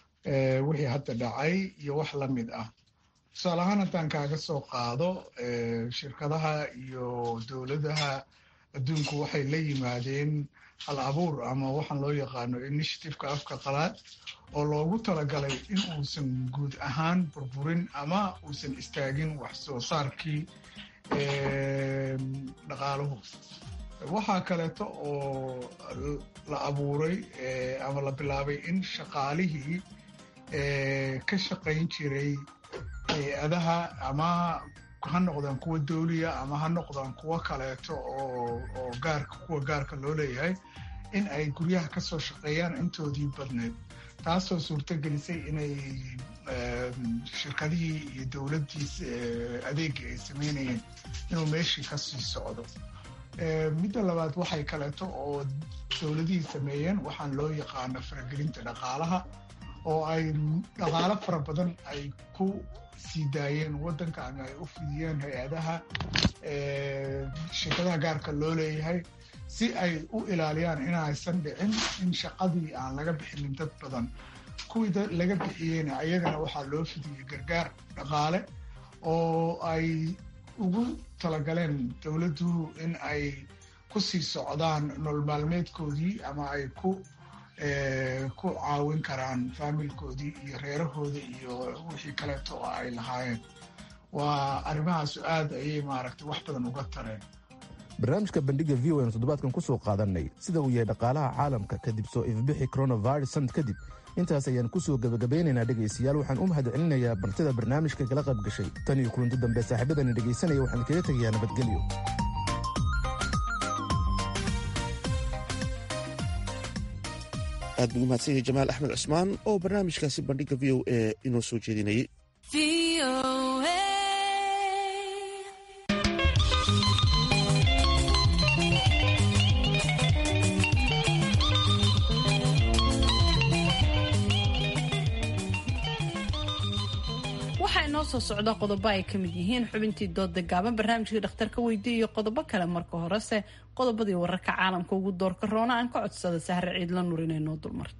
wixii hadda dhacay iyo wax la mid ah tusaale ahaan haddaan kaaga soo qaado shirkadaha iyo dowladaha adduunku waxay la yimaadeen hal abuur ama waxaan loo yaqaano initiativeka afka qalaad oo loogu talagalay in uusan guud ahaan burburin ama uusan istaagin wax soo saarkii dhaqaaluhu waxaa kaleeto oo la abuuray ama la bilaabay in shaqaalihii ka shaqayn jiray hay-adaha ama ha noqdaan kuwa dowliya ama ha noqdaan kuwo kaleeto oo gaarka kuwa gaarka loo leeyahay in ay guryaha ka soo shaqeeyaan intoodii badneed taasoo suurtogelisay inay shirkadihii iyo dowladdii adeegii ay sameynayeen inuu meeshii ka sii socdo midda labaad waxay kaleeto oo dowladihii sameeyeen waxaan loo yaqaano faragelinta dhaqaalaha oo ay dhaqaalo fara badan ay ku sii daayeen waddanka ama ay u fidiyeen hay-adaha shirkadaha gaarka loo leeyahay si ay u ilaaliyaan inaysan dhicin in shaqadii aan laga bixinin dad badan kuwii laga bixiyeyna ayagana waxaa loo fidiyey gargaar dhaqaale oo ay ugu talagaleen dowladdu in ay ku sii socdaan nolol maalmeedkoodii ama ay ku ku caawin karaan faamilkoodii iyo reerahooda iyo wixii kaleeto oo ay lahaayeen waa arrimahaasu aad ayay maaragtay wax badan uga tareen barnaamijka bandhiga v o n toddobaadkan ku soo qaadanay sida uu yahay dhaqaalaha caalamka kadib soo ifbixi coronavirus sanad kadib intaas ayaan ku soo gebagabeynaynaa dhegaystayaal waxaan u mahad celinayaa bartida barnaamijka kala qayb gashay tan iyo kulanti dambe saaxiibadani dhegaysanaya waxaan kaga tegayaa nabadgelyo aad buu umahadsan yahay jamaal axmed cusmaan oo barnaamijkaasi bandhigga v o a inoo soo jeedinayay waxaa inoo soo socda qodobo ay ka mid yihiin xubintii dooda gaaban barnaamijkii dhakhtarka weydiiya iyo qodobo kale marka horese qodobadii wararka caalamka ugu doorka roona aan ka codsada sahre ciidla nur inay noo dulmarto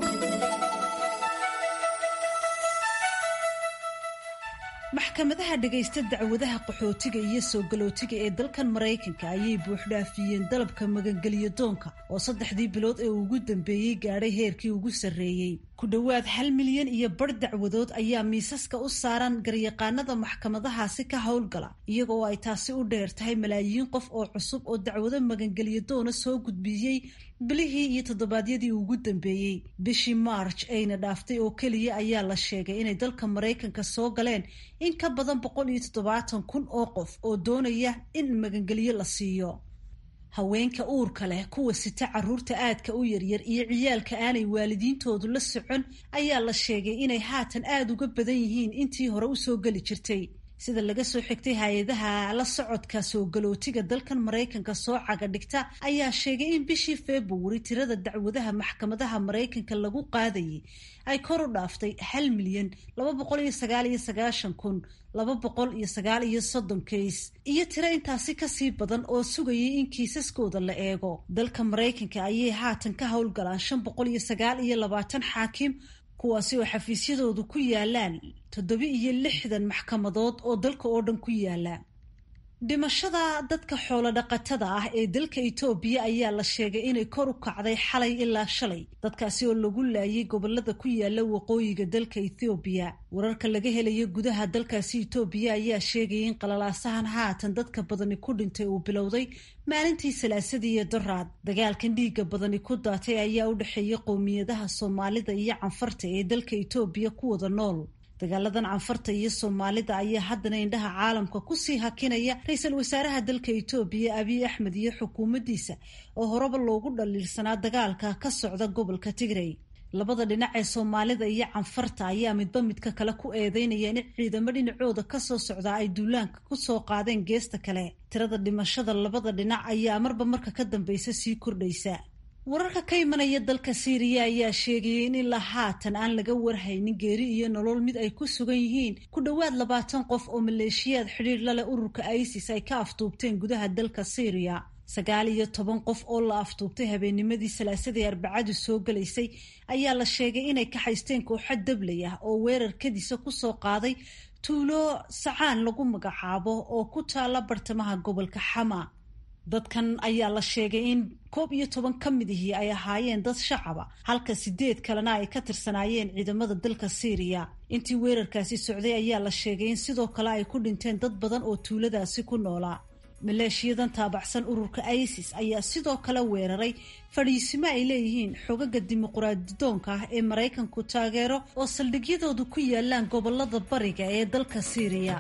maxkamadaha dhagaysta dacwadaha qaxootiga iyo soo galootiga ee dalkan maraykanka ayay buuxdhaafiyeen dalabka magangeliyo doonka oo saddexdii bilood ee ugu dambeeyey gaadhay heerkii ugu sarreeyey ku dhowaad hal milyan iyo bar dacwadood ayaa miisaska u saaran garyaqaanada maxkamadahaasi ka howlgala iyaga oo ay taasi u dheer tahay malaayiin qof oo cusub oo dacwado magangeliyo doona soo gudbiyey bilihii iyo toddobaadyadii ugu dambeeyey bishii march ayna dhaaftay oo keliya ayaa la sheegay inay dalka maraykanka soo galeen in ka badan boqol iyo toddobaatan kun oo qof oo doonaya in magangeliyo la siiyo haweenka uurka leh kuwa sita caruurta aadka u yaryar iyo ciyaalka aanay waalidiintoodu la socon ayaa la sheegay inay haatan aada uga badan yihiin intii hore usoo geli jirtay sida laga soo xigtay hay-adaha la socodka soo galootiga dalkan maraykanka soo caga dhigta ayaa sheegay in bishii februari tirada dacwadaha maxkamadaha maraykanka lagu qaadayay ay kor u dhaaftay hal milyan laba boqol iyo sagaal iyo sagaashan kun laba boqol iyo sagaal iyo soddon kays iyo tiro intaasi kasii badan oo sugayay in kiisaskooda la eego dalka maraykanka ayay haatan ka howlgalaan shan boqol iyo sagaal iyo labaatan xaakim kuwaasi oo xafiisyadoodu ku yaalaan toddoba iyo lixdan maxkamadood oo dalka oo dhan ku yaala dhimashada dadka xoolo dhaqatada ah ee dalka itoobiya ayaa la sheegay inay kor u kacday xalay ilaa shalay dadkaasi oo lagu laayay gobolada ku yaala waqooyiga dalka ethoobiya wararka laga helayo gudaha dalkaasi itoobiya ayaa sheegaya in qalalaasahan haatan dadka badani ku dhintay uu bilowday maalintii salaasadii iyo daraad dagaalkan dhiiga badani ku daatay ayaa u dhexeeya qowmiyadaha soomaalida iyo canfarta ee dalka itoobiya ku wada nool dagaaladan canfarta iyo soomaalida ayaa haddana indhaha caalamka kusii hakinaya ra-iisul wasaaraha dalka itoobiya abiy axmed iyo xukuumaddiisa oo horeba loogu dhaliilsanaa dagaalka ka socda gobolka tigray labada dhinac ee soomaalida iyo canfarta ayaa midba midka kale ku eedeynaya in ciidamo dhinacooda kasoo socdaa ay duulaanka kusoo qaadeen geesta kale tirada dhimashada labada dhinac ayaa marba marka ka dambeysa sii kordhaysa wararka ka imanaya dalka siiriya ayaa sheegayay in ilaa haatan aan laga warhaynin geeri iyo nolol mid ay ku sugan yihiin ku dhowaad labaatan qof oo maleeshiyaad xidhiir la leh ururka isis ay ka aftuubteen gudaha dalka siiriya sagaal iyo toban qof oo la aftuubtay habeennimadii salaasadii arbacadu soo galaysay ayaa la sheegay inay ka haysteen kooxo dabley ah oo weerar kadiisa kusoo qaaday tuulo sacaan lagu magacaabo oo ku taala bartamaha gobolka xama dadkan ayaa la sheegay in koob iyo toban ka mid ihii ay ahaayeen dad shacaba halka sideed kalena ay ka tirsanaayeen ciidamada dalka siiriya intii weerarkaasi socday ayaa la sheegay in sidoo kale ay ku dhinteen dad badan oo tuuladaasi ku noolaa maleeshiyadan taabacsan ururka isis ayaa sidoo kale weeraray fadhiisimo ay leeyihiin xogaga dimuquraadidoonka ah ee maraykanku taageero oo saldhigyadoodu ku yaalaan gobolada bariga ee dalka siiriya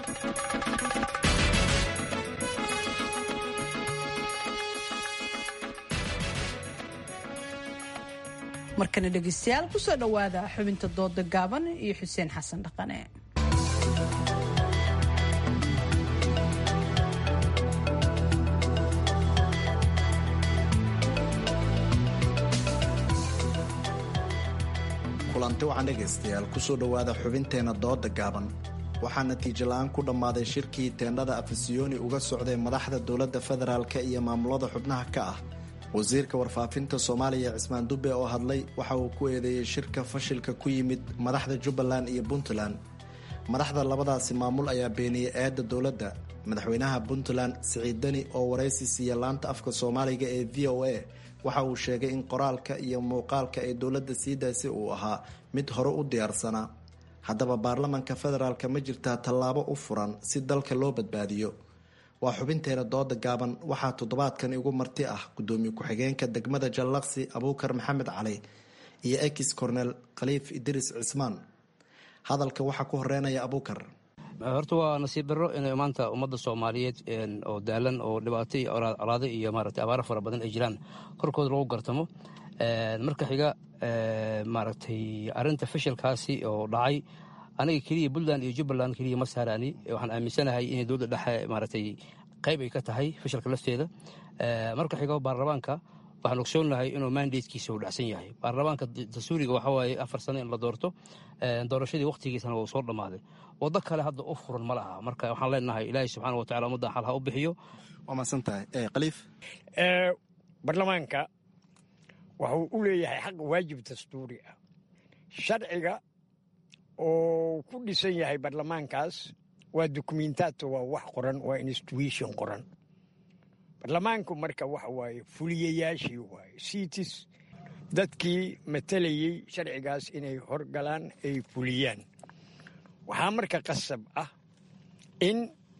markana dhegeystayaal kusoo dhowaada xubinta dooda gaaban iyo xuseen xasan dhaqane kulanti wacan dhegaystayaal kusoo dhowaada xubinteenna dooda gaaban waxaa natiijo la-aan ku dhammaaday shirkii teendhada afisiyoni uga socday madaxda dowladda federaalk iyo maamulada xubnaha ka ah wasiirka warfaafinta soomaaliya cismaan dube oo hadlay waxa uu ku eedeeyey shirka fashilka ku yimid madaxda jubbaland iyo puntland madaxda labadaasi maamul ayaa beeniyey eedda dowladda madaxweynaha puntland siciid deni oo waraysi siiya laanta afka soomaaliga ee v o a waxa uu sheegay in qoraalka iyo muuqaalka ee dowladda sii daysay uu ahaa mid hore u diyaarsanaa haddaba baarlamanka federaalk ma jirtaa tallaabo u furan si dalka loo badbaadiyo waa xubinteena dooda gaaban waxaa toddobaadkan igu marti ah gudoomiye ku-xigeenka degmada jallaqsi abuukar maxamed cali iyo ex cornel khaliif idris cismaan hadalka waxaa ku horeynaya abuukar horta waa nasiib darro inay maanta ummadda soomaaliyeed oo daalan oo dhibaato iyo colaado iyo maarata abaaro fara badan ay jiraan korkooda lagu gartamo marka xiga maaragtay arinta fashilkaasi oo dhacay aniga keliya puntland iyo jubbaland keliya ma saarani waxaan aaminsanahay inay dowladda dhexe maaragtay qayb ay ka tahay fashilka lafteeda marka xiga baarlamaanka waxaan ogsoonahay inuu mandatekiisa uu dhacsan yahay baarlamaanka dastuuriga waxa waaye afar sano in la doorto doorashadii wakhtigiisana uu soo dhammaaday waddo kale hadda u furan ma laha marka waxaan leenahay ilaahay subxaana wa tacala ummaddan xal ha u bixiyo waa mahadsantahay khaliif baarlamaanka wuxuu u leeyahay xaq waajib dastuuri ah sharciga oo ku dhisan yahay baarlamaankaas waa dukumentato waa wax qoran waa institution qoran baarlamaanku marka waxa waaye fuliyayaashii waaye citis dadkii matalayey sharcigaas inay horgalaan ay fuliyaan waxaa marka qasab ah in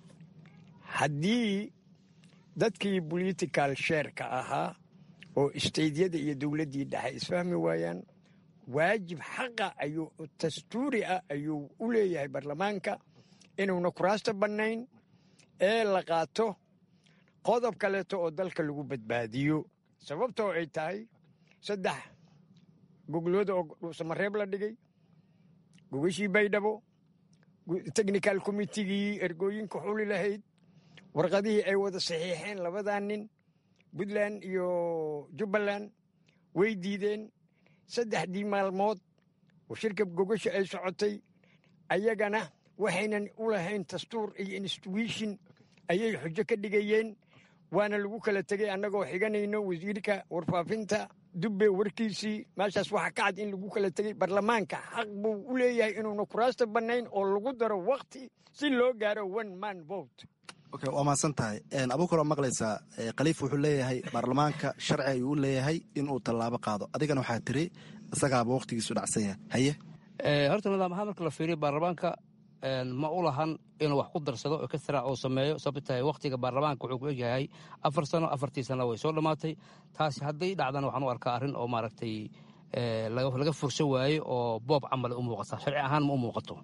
haddii dadkii political shareka ahaa oo istaydyada iyo dowladdii dhexe isfahmi waayaan waajib xaqa ayuu dastuuri ah ayuu u leeyahay baarlamaanka inuuna kuraasta bannayn ee la qaato qodob kaleeto oo dalka lagu badbaadiyo sababtoo ay tahay saddex goglooda oo dhuusamareeb la dhigay gogashii baydhabo technical committigii ergooyinka xuli lahayd warqadihii ay wada saxiixeen labadaa nin puntland iyo jubbaland way diideen saddexdii maalmood oo shirka gogasha ay socotay ayagana waxaynan u lahayn dastuur iyo institution ayay xujo ka dhigayeen waana lagu kala tegey annagoo xiganayno wasiirka warfaafinta dubbe warkiisii meeshaas waxaa ka cad in lagu kala tegey baarlamaanka xaq buu u leeyahay inuuna kuraasta bannayn oo lagu daro wakti si loo gaaro one man vote waa mahadsan tahay abuukar waa maqlaysaa khaliif wuxuu leeyahay baarlamaanka sharci ayuu u leeyahay inuu tallaabo qaado adigana waxaa tiri isagaaba wakhtigiisu dhacsan yahay haye horta nidaam ahaan marka la fiiriyo baarlamaanka ma u lahan inuu wax ku darsado oo kasra uu sameeyo sababta tahay wakhtiga baarlamaanka wuxuu ku egyahay afar sano afartii sano way soo dhammaatay taasi hadday dhacdana waxaan u arkaa arrin oo maaragtay laga furso waaye oo boob camal u muuqata sharci ahaan ma u muuqato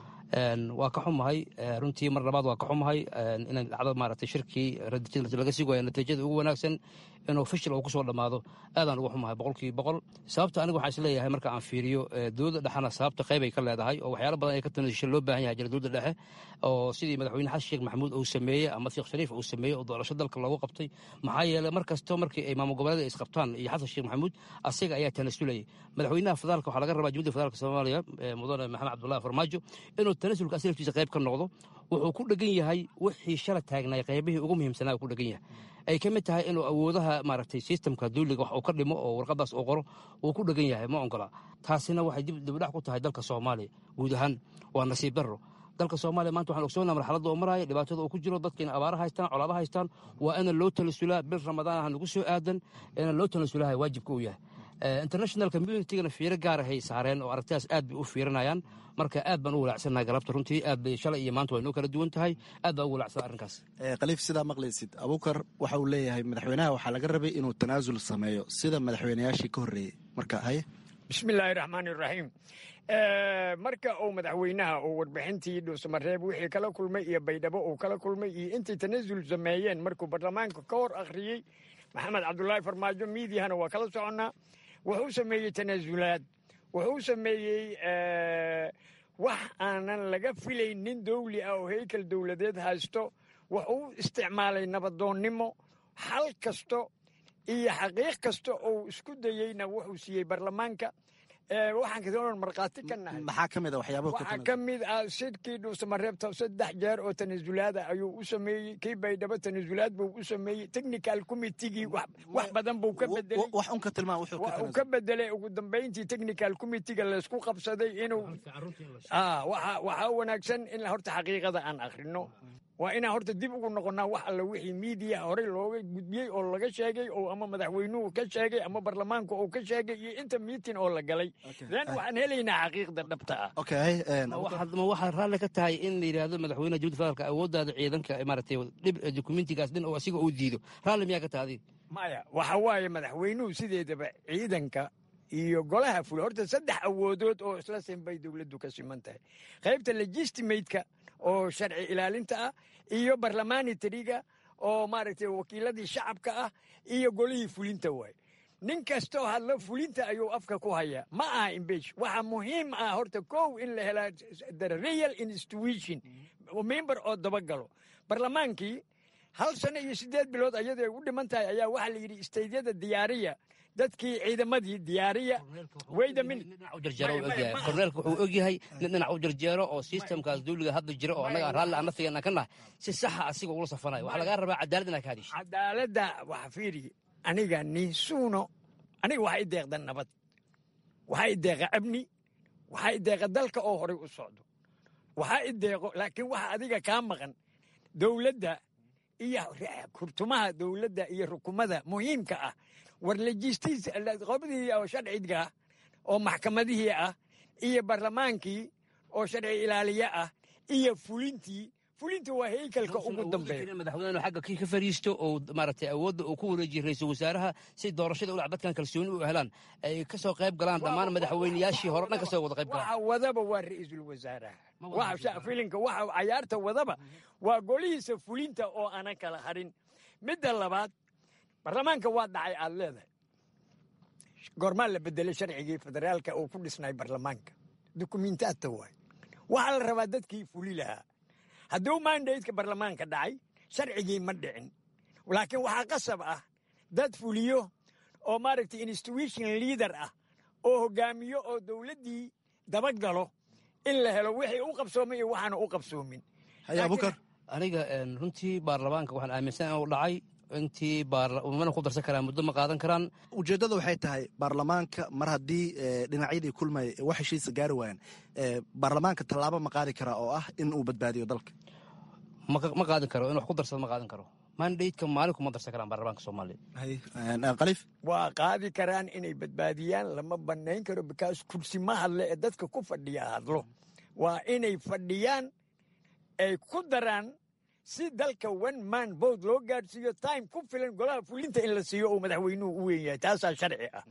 waa ka xumahay runtii mar labaad waa ka xumahay inay dhacdo maaragtay shirkii laga sugayo natiijada ugu wanaagsan inuu fishil uu kusoo dhammaado aadaan ugu xumahay boqolkiiba boqol sababta aniga waxaan isleeyahay marka aan fiiriyo dowladda dhexena sababta qayb ay ka leedahay oo waxyaalo badan ay ka tanasisha loo baahan yahay jira dowladda dhexe oo sidii madaxweyne xasan sheekh maxamuud uu sameeyey ama sheekh shariif uu sameeyey oo doorasho dalka loogu qabtay maxaa yeelay mar kasto markii ay maamul goboleeda isqabtaan iyo xasan sheekh maxamuud asiga ayaa tanasulayay madaxweynaha federaalka waxaa laga rabaa jumhuriyadda federaalka soomaaliya mudane maxamed cabdullahi farmaajo inuu tanasulka asilaftiisa qayb ka noqdo wuxuu ku dhegan yahay wixii shala taagnay qaybihii ugu muhiimsanaa ku dhegan yahay ay ka mid tahay inuu awoodaha maaragtay sistamka duuliga wax uu ka dhimo oo warqadaas uu qoro uu ku dhegan yahay ma ongola taasina waxay dibdhac ku tahay dalka soomaaliya guud ahaan waa nasiib darro dalka soomaaliya maanta waxaan ogsoonaa marxaladda uu maraayo dhibaatada uu ku jiro dadka in abaara haystaan colaado haystaan waa ina loo talasulaa bil ramadaan ah nagu soo aadan ina loo talasulaha waajibka uu yahay international communitygana fiiro gaar ahay saareen oo aragtidaas aad bay u fiirinayaan marka aad baan u walaacsannahay galabta runtii aad bay shalay iyo maanta way noo kala duwan tahay aad baan ugu walaacsanaa arrinkaas khaliif sidaa maqlaysid abuukar waxa uu leeyahay madaxweynaha waxaa laga rabay inuu tanaasul sameeyo sida madaxweynayaashii ka horreeyey marka haye bismillaahi raxmaani raxiim marka uu madaxweynaha uu warbixintii dhuusamareeb wixii kala kulmay iyo baydhabo uu kala kulmay iyo intay tanaasul sameeyeen markuu baarlamaanka ka hor akhriyey maxamed cabdulaahi farmaajo miidiyahana waa kala soconnaa wuxuu sameeyey tanaasulaad wuxuu sameeyey wax aanan laga filayn nin dowli ah oo heykal dowladeed haysto wuxuu isticmaalay nabadoonnimo xal kasto iyo xaqiiq kasta oo isku dayeyna wuxuu siiyey baarlamaanka waxaan kadoon markhaati ka nahay maxaa ka mid a waxyaabaha waxaa ka mid ah shirkii dhuusamareebta saddex jeer oo tanasulaada ayuu u sameeyey kii baydhabo tanasulaad buu u sameeyey technical committigii wax badan buu ka bedelay wax un ka tilmaan wuxuu ka uu ka bedelay ugu dambayntii technical committiga laysku qabsaday inuu waxaa wanaagsan in horta xaqiiqada aan akhrino waa inaan horta dib ugu noqonnaa wax alla wixii miidiya horey looga gudbiyey oo laga sheegay oo ama madaxweynuhu ka sheegay ama baarlamaanku uu ka sheegay iyo inta miitin oo la galay then waxaan helaynaa xaqiiqda dhabta ah ma waxaa raalli ka tahay in la yidhaahdo madaxweynaha jumhuuriyadda federaalka awooddaada ciidanka maaragtay dhib dokumentigaas dhin oo asiga uu diido raalli miyaa ka tahay maya waxa waaye madaxweynuhu sideedaba ciidanka iyo golaha fule horta saddex awoodood oo isla sinbay dowladdu ka siman tahay qaybta legistimateka oo sharci ilaalinta ah iyo barlamanitariga oo maaragtay wakiiladii shacabka ah iyo golihii fulinta waay nin kastoo hadlo fulinta ayuu afka ku hayaa ma aha imbesh waxa muhiim ah horta kow in la helaa the real institution member oo dabagalo barlamaankii hal sano iyo siddeed bilood ayadoo ay u dhiman tahay ayaa waxaa la yidhi istaydyada diyaariya dadkii ciidamadii diyaariya wayda min korneelka wuxuu ogyahay nin dhinac u jarjeero oo sistamkaas dawliga hadda jira oo annaga raalli aan naftigeena ka nahay si saxa asiga ugula safanayo waxaa lagaa rabaa cadaalad inaa ka hadisho cadaaladda waxa fiiri aniga niisuuno aniga waxaa i deeqda nabad waxaa i deeqa amni waxaa i deeqa dalka oo horay u socdo waxaa i deeqo laakiin waxa adiga kaa maqan dowladda iyo kurtumaha dowladda iyo rukumada muhiimka ah war lejistiis qobdii oo sharciga oo maxkamadihii ah iyo barlamaankii oo sharci ilaaliye ah iyo fulintii fulinta waa heykalka ugu dambeeya madaxweyne xagga kii ka fariisto oo maaragtay awoodda uu ku wareejiye ra-iisul wasaaraha si doorashada ulac dadkan kalsooni u helaan ay ka soo qayb galaan dhammaan madaxweyneyaashii hore dhan ka soo wada qayb galaan waxa wadaba waa ra-iisul wasaaraha waxa filinka waxa cayaarta wadaba waa golihiisa fulinta oo aanan kala harin midda labaad barlamaanka waa dhacay aad leedahay goormaa la bedelay sharcigii federaalka oo ku dhisnay barlamaanka dukumentaata waay waxaa la rabaa dadkii fuli lahaa hadduu mandateka barlamaanka dhacay sharcigii ma dhicin laakiin waxaa qasab ah dad fuliyo oo maaragtay institution leader ah oo hogaamiyo oo dowladdii dabagalo in la helo wixii u qabsoomay iyo waxaana u qabsoomin aniga runtii baarlamaanka waxaan aaminsan inuu dhacay intii mana ku darsan karaan muddo ma qaadan karaan ujeeddada waxay tahay baarlamaanka mar haddii dhinacyadii kulmay wax heshiisa gaari waayaan baarlamaanka tallaabo ma qaadi karaa oo ah in uu badbaadiyo dalka ma qaadin karo in wax ku darsado ma qaadan karo mandateka maalinku ma darsan karaan baarlamaanka soomaaliya khaliif waa qaadi karaan inay badbaadiyaan lama banayn karo bikaas kursi ma hadle ee dadka ku fadhiya hadlo waa inay fadhiyaan ay ku daraan si dalka one man bood loo gaadhsiiyo time ku filan golaha fulinta in la siiyo uu madaxweynuhu u weyn yahay taasaa sharci ah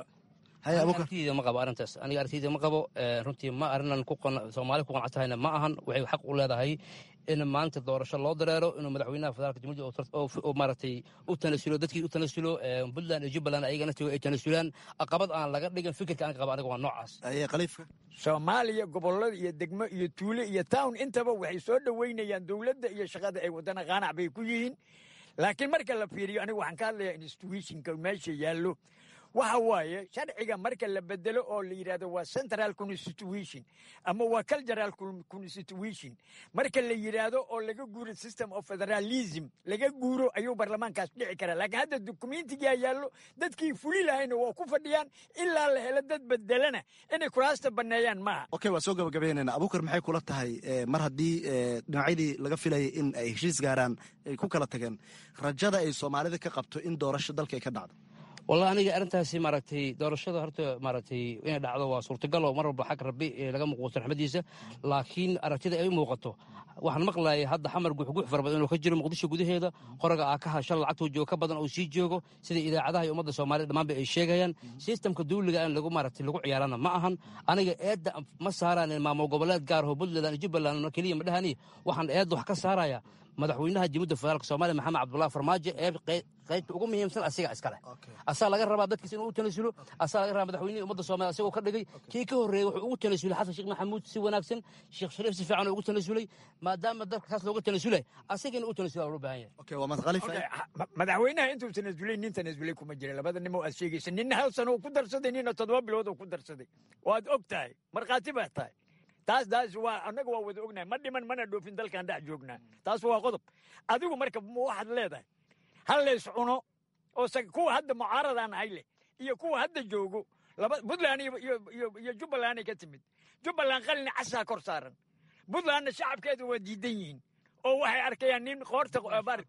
aragtideyda ma qabo arrintaas aniga aragtideyda ma qabo runtii ma arrinan soomaali ku qanacsahayna ma ahan waxay xaq u leedahay in maanta doorasho loo dareero inuu madaxweynaha federaalka jamhuuriyadda maaragtay u tanasulo dadkii u tanasulo puntland iyo jubbaland ayagana ay tanasulaan aqabad aan laga dhigin fikirka aan qaba aniga waa noocaas khaliifka soomaaliya gobolada iyo degmo iyo tuulo iyo town intaba waxay soo dhoweynayaan dowladda iyo shaqada ay wadana qaanac bay ku yihiin laakiin marka la fiiriyo aniga waxaan ka hadlayaa institutionka meesha yaallo waxa waaye sharciga marka la bedelo oo la yidhahdo waa central constitution ama waa cultural constitution marka la yidhaahdo oo laga guuro system of federalism laga guuro ayuu barlamaankaas dhici karaa laakiin hadda dokumentigaa yaallo dadkii fuli lahayna waa ku fadhiyaan ilaa la helo dad bedelana inay kuraasta banneeyaan maaha okay waa soo gabagabeynayna abuukar maxay kula tahay mar haddii dhinacyadii laga filayay in ay heshiis gaaraan ay ku kala tageen rajada ay soomaalida ka qabto in doorasho dalka ay ka dhacdo wallahi aniga arrintaasi maaragtay doorashada horta maaragtay inay dhacdo waa suurtagal oo mar walba xag rabbi laga muuqato raxmadiisa laakiin aragtida ay u muuqato waxaan maqlayay hadda xamar guxgux fara badan inuu ka jiro muqdisho gudaheeda qoraga aa ka hashal lacagtuu joogo ka badan oo sii joogo sida idaacadaha iyo ummadda soomaalida dhammaanba ay sheegayaan sistamka dawliga in lagu maaragtay lagu ciyaarana ma ahan aniga eedda ma saaraan maamul goboleed gaar aho puntland iyo jubbaland keliya ma dhahani waxaan eedda wax ka saaraya madaxweynaha jamhuudda federaalka soomaaliya maxamed cabdullahi farmaajo ee qaybta ugu muhiimsan asiga iskale asaa laga rabaa dadkiis inuu u tanasulo asaa laga rabaa madaxweynihii ummadda soomaliya asagoo ka dhigay kii ka horreeyey wuxuu ugu tanasulay xasan sheekh maxamuud si wanaagsan sheekh shariif si fiican ugu tanasulay maadaama dalka kaas looga tanasulay asaga inuu u tanasula loo baahan yahay madaxweynaha intuu tanasulay nin tanasulay kuma jira labada nin oo aad sheegaysa ninna hal sano uu ku darsaday ninna toddoba bilood oo ku darsaday waad og tahay markhaati baa tahay taas taas waa annaga waa wada ognahay ma dhiman mana dhoofin dalkan dhex joognaa taas waa qodob adigu marka waxaad leedahay hal lays cuno oo kuwa hadda mucaaradaan ahay leh iyo kuwa hadda joogo laba puntland iyo jubbaland ay ka timid jubbaland qalin casaa kor saaran puntlandna shacabkeeda waa diidan yihiin oo waxay arkayaan nin qoorta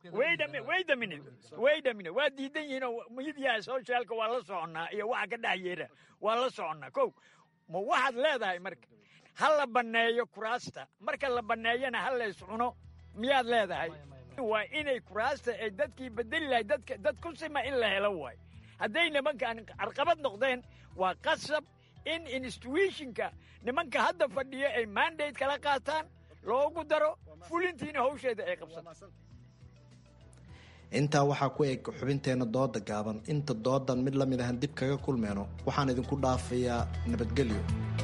weydamine weydamine waa diidan yihiin oo midiyaha socialka waa la soconnaa iyo waxa ka dhex yeera waa la soconnaa kow ma waxaad leedahay marka ha la banneeyo kuraasta marka la banneeyana ha lays cuno miyaad leedahay waa inay kuraasta ay dadkii bedeli lahay dadka dad ku sima in la helo waay hadday nimankan carqabad noqdeen waa qasab in institutionka nimanka hadda fadhiya ay mandate kala qaataan loogu daro fulintiina hawsheeda ay qabsato intaa waxaa ku eg xubinteenna dooda gaaban inta doodan mid lamid ahan dib kaga kulmeyno waxaan idinku dhaafayaa nabadgelyo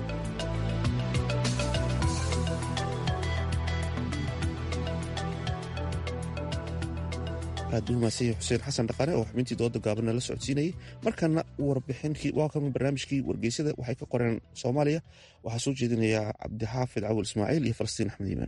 aad u mahadsan xuseen xasan dhaqaane oo xubintii dooda gaabanna la socodsiinayay markana warbixinki waa kan barnaamijkii wargeysada waxay ka qoreen soomaaliya waxaa soo jeedinayaa cabdixaafid cawil ismaaciil iyo falastiin axmed iimaan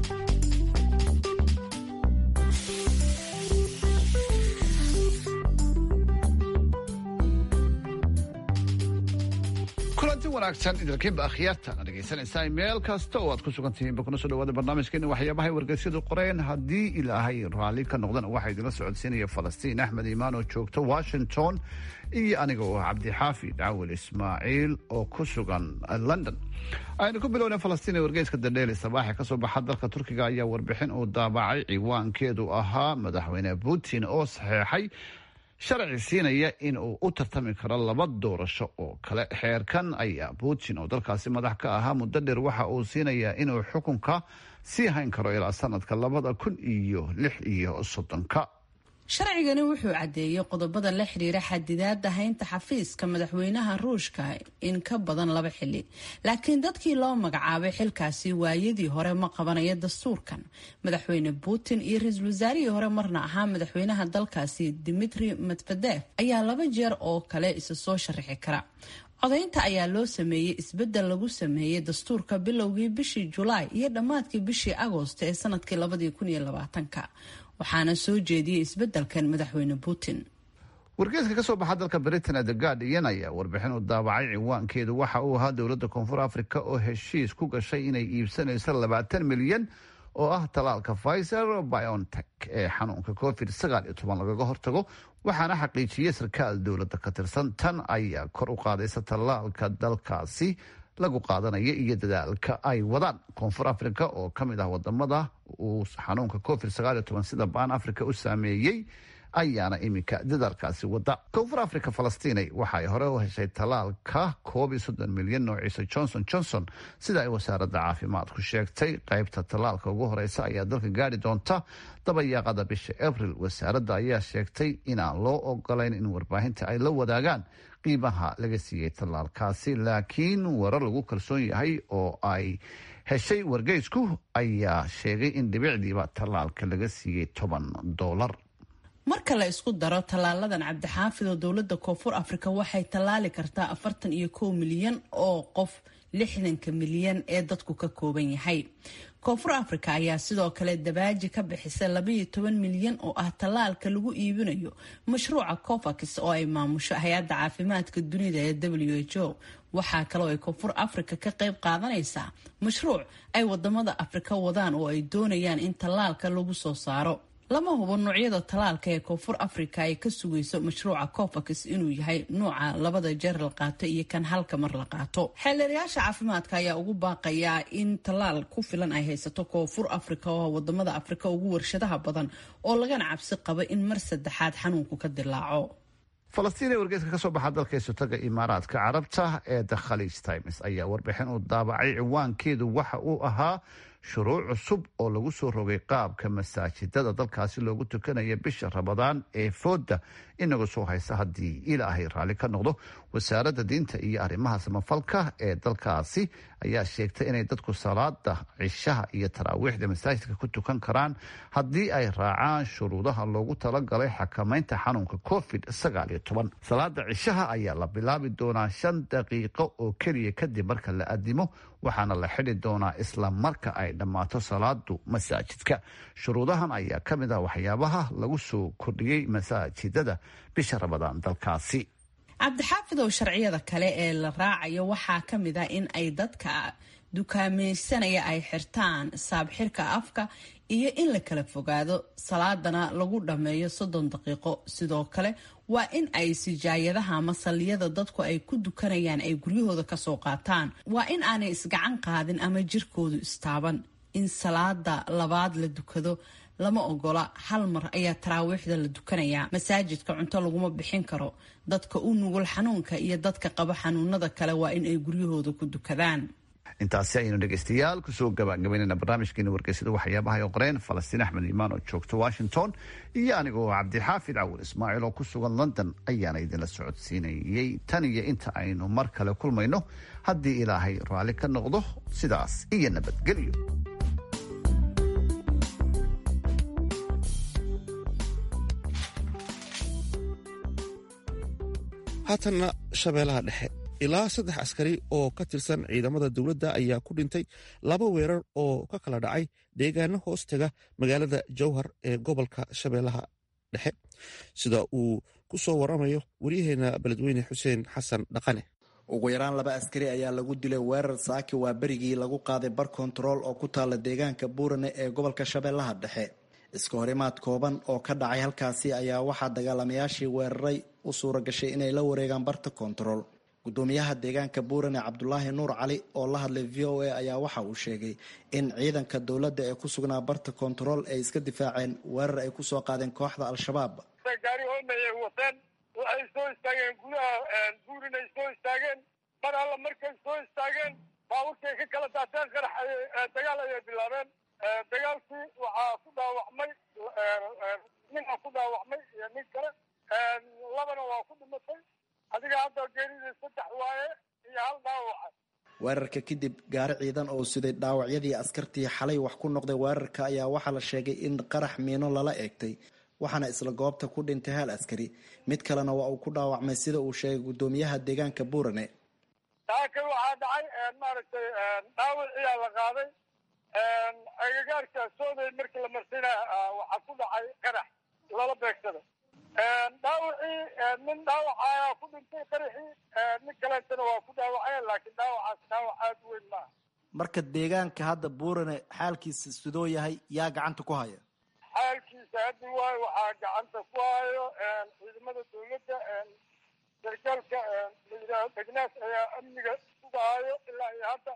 kulanti wanaagsan idinkiinba akhyaartana dhegaysanaysaa meel kasta oo aad ku sugan tihiinba kuna soo dhawaada barnaamijkeena waxyaabahay wargeysyadu qoreen haddii ilaahay raalli ka noqdana waxaa idinla socodsiinaya falastiin axmed iimaan oo joogta washington iyo aniga oo ah cabdixaafid cawil ismaaciil oo ku sugan london aynu ku bilowna falastiin ee wargeyska dandheeli sabaaxe kasoo baxa dalka turkiga ayaa warbixin uu daabacay ciwaankeedu ahaa madaxweyne putin oo saxeexay sharci siinaya in uu u tartami karo laba doorasho oo kale xeerkan ayaa putin oo dalkaasi madax ka ahaa muddo dheer waxa uu siinayaa inuu xukunka sii hayn karo ilaa sanadka labada kun iyo lix iyo soddonka sharcigani wuxuu caddeeyey qodobada la xiriira xadidaada haynta xafiiska madaxweynaha ruushka in ka badan laba xili laakiin dadkii loo magacaabay xilkaasi waayadii hore ma qabanayo dastuurkan madaxweyne putin iyo ra-iisul wasaarihii hore marna ahaa madaxweynaha dalkaasi dimitri medvedev ayaa laba jeer oo kale isa soo sharaxi kara codaynta ayaa loo sameeyey isbedel lagu sameeyey dastuurka bilowgii bishii julaay iyo dhammaadkii bishii agoost ee sanadkii labadii kun iyo labaatanka waxaana soo jeediyey isbedelkan madaxweyne putin wargeeska ka soo baxa dalka britain the guardian ayaa warbixin u daabacay ciwaankeedu waxa uu ahaa dowladda koonfur africa oo heshiis ku gashay inay iibsanayso labaatan milyan oo ah talaalka pfizer biontech ee xanuunka covid sagaal iyo toban lagaga hortago waxaana xaqiijiyey sarkaal dowladda ka tirsan tan ayaa kor u qaadaysa talaalka dalkaasi lagu qaadanaya iyo dadaalka ay wadaan koonfur africa oo ka mid ah wadamada uu xanuunka covid sagaal iyo toban sida baan africa u saameeyey ayaana iminka dadaalkaasi wada koonfur africa falastiinay waxa ay hore u heshay talaalka koob iyo soddon milyan noociisa johnson johnson sida ay wasaaradda caafimaadku sheegtay qaybta talaalka ugu horeysa ayaa dalka gaari doonta dabayaaqada bisha abril wasaaradda ayaa sheegtay inaan loo ogolayn in warbaahinta ay la wadaagaan qiimaha laga siiyey tallaalkaasi laakiin warar lagu kalsoon yahay oo ay heshay wargeysku ayaa sheegay in dhibicdiiba tallaalka laga siiyey toban doolar marka la isku daro tallaaladan cabdixaafid oo dowladda koonfur afrika waxay tallaali kartaa afartan iyo kow milyan oo qof lixdanka milyan ee dadku ka kooban yahay koonfur afrika ayaa sidoo kale dabaaji ka bixisa labaiyo toban milyan oo ah tallaalka lagu iibinayo mashruuca covax oo ay maamusho hay-adda caafimaadka dunida ee w h o waxaa kaloo ay koonfur afrika ka qayb qaadanaysaa mashruuc ay wadamada afrika wadaan oo ay doonayaan in tallaalka lagu soo saaro lama hubo noocyada talaalka ee koonfur africa ay ka sugayso mashruuca covax inuu yahay nuuca labada jeer la qaato iyo kan halka mar la qaato xeelerayaasha caafimaadka ayaa ugu baaqayaa in talaal ku filan ay haysato koonfur africa oo wadamada afrika ugu warshadaha badan oo lagana cabsi qabo in mar saddexaad xanuunku ka dilaaco falastiin ee wargeyska ka soo baxa dalka isotaga imaaraadka carabta ee the khaliij times ayaa warbixin uu daabacay ciwaankeedu waxa uu ahaa shuruuc cusub oo lagu soo rogay qaabka masaajidada dalkaasi loogu tukanaya bisha rabadaan ee fooda inaga soo haysa haddii ilaahay raalli ka noqdo wasaaradda diinta iyo arrimaha samafalka ee dalkaasi ayaa sheegtay inay dadku salaada cishaha iyo taraawiixda masaajidka ku tukan karaan haddii ay raacaan shuruudaha loogu talagalay xakamaynta xanuunka covid sagaal iyo toban salaada cishaha ayaa la bilaabi doonaa shan daqiiqo oo keliya kadib marka la adimo waxaana la xidhi doonaa isla marka ay dhammaato salaadu masaajidka shuruudahan ayaa ka mid ah waxyaabaha lagu soo kordhiyey masaajidada bisha rabadaan dalkaasi cabdixaafid oo sharciyada kale ee la raacayo waxaa ka mid ah in ay dadka dukaamaysanaya ay xirtaan saabxirka afka iyo in la kala fogaado salaadana lagu dhammeeyo soddon daqiiqo sidoo kale waa in ay sijaayadaha ama salliyada dadku ay ku dukanayaan ay guryahooda kasoo qaataan waa in aanay isgacan qaadin ama jirkoodu istaaban in salaada labaad la dukado lama ogola hal mar ayaa taraawiixda la dukanayaa masaajidka cunto laguma bixin karo dadka u nugul xanuunka iyo dadka qaba xanuunada kale waa in ay guryahooda ku dukadaan intaasi ayaynu dhegeystayaal kusoo gabagabaynayna barnaamijkeena wargeysada waxyaabaha ay qoreen falastiin axmed iimaan oo joogto washington iyo anigoo cabdixaafid cawur ismaaciil oo ku sugan london ayaana idinla socodsiinayey tan iyo inta aynu mar kale kulmayno haddii ilaahay raalli ka noqdo sidaas iyo nabadgelyo haatanna shabeellaha dhexe ilaa saddex askari oo ka tirsan ciidamada dowladda ayaa ku dhintay laba weerar oo ka kala dhacay deegaano hoos taga magaalada jowhar ee gobolka shabeellaha dhexe sida uu ku soo waramayo waryaheena beledweyne xuseen xasan dhaqane ugu yaraan laba askari ayaa lagu dilay weerar saaki waa berigii lagu qaaday bar kontarool oo ku taala deegaanka buurane ee gobolka shabeellaha dhexe iska horimaad kooban oo ka dhacay halkaasi ayaa waxaa dagaalamayaashii weeraray u suura gashay inay la wareegaan barta kontarool gudoomiyaha deegaanka buurane cabdulaahi nuur cali oo la hadlay v o a ayaa waxa uu sheegay in ciidanka dowladda ee ku sugnaa barta kontarool ay iska difaaceen weerar ay kusoo qaadeen kooxda al-shabaab gaari hoomay wateen waxay soo istaageen gudaha buurin ay soo istaageen mar alla markay soo istaageen baaburkay ka kala daateen qarax dagaal ayay bilaabeen dagaalkii waxaa ku dhaawacmay ninaa ku dhaawacmay iyo nin kale labana waa ku dhimatay adiga hadda geeridii saddex waaye iyo hal dhaawaca weerarka kadib gaari ciidan oo siday dhaawacyadii askartii xalay wax ku noqday weerarka ayaa waxaa la sheegay in qarax miino lala eegtay waxaana isla goobta ku dhintay hal askari mid kalena waa uu ku dhaawacmay sida uu sheegay gudoomiyaha deegaanka buurane taaka waxaa dhacay maaragtay dhaawiciyaa la qaaday agagaarka sooday markii la marsina waxaa ku dhacay qarax lala beegsada dhaawacii nin dhaawaca ayaa ku dhintay qaraxii nin kaleetana waa ku dhaawaceen laakiin dhaawacaas dhaawac aad u weyn maaha marka deegaanka hadda buurane xaalkiisa sidoo yahay yaa gacanta ku haya xaalkiisa haddi waayo waxaa gacanta ku hayo ciidamada dowladda sargaalka layidhaaho degnaas ayaa amniga sugahayo ilaa iyo hadda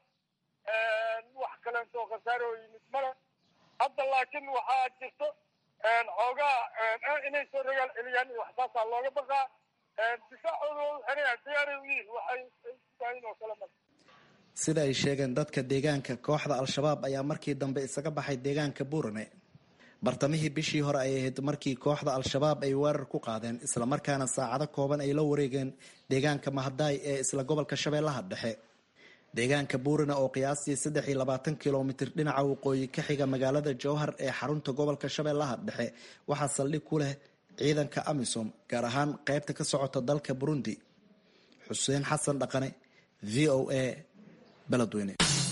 wax kaleentoo khasaare oo yimid male hadda laakiin waxaa jirto xoogaa inay soo rogaal celiyaan iyo waxsaasaa looga baqaa difaacooda waa u xiraya diyaaray u yihiin waxay sugahayn oo kale male sida ay sheegeen dadka deegaanka kooxda al-shabaab ayaa markii dambe isaga baxay deegaanka buurane bartamihii bishii hore ay ahayd markii kooxda al-shabaab ay weerar ku qaadeen islamarkaana saacado kooban ay la wareegeen deegaanka mahadaay ee isla gobolka shabeellaha dhexe deegaanka buurane oo qiyaastii saddex iyo labaatan kilomitir dhinaca waqooyi ka xiga magaalada jowhar ee xarunta gobolka shabeellaha dhexe waxaa saldhig ku leh ciidanka amisom gaar ahaan qaybta ka socota dalka burundi xuseen xasan dhaqane v o a beledweyne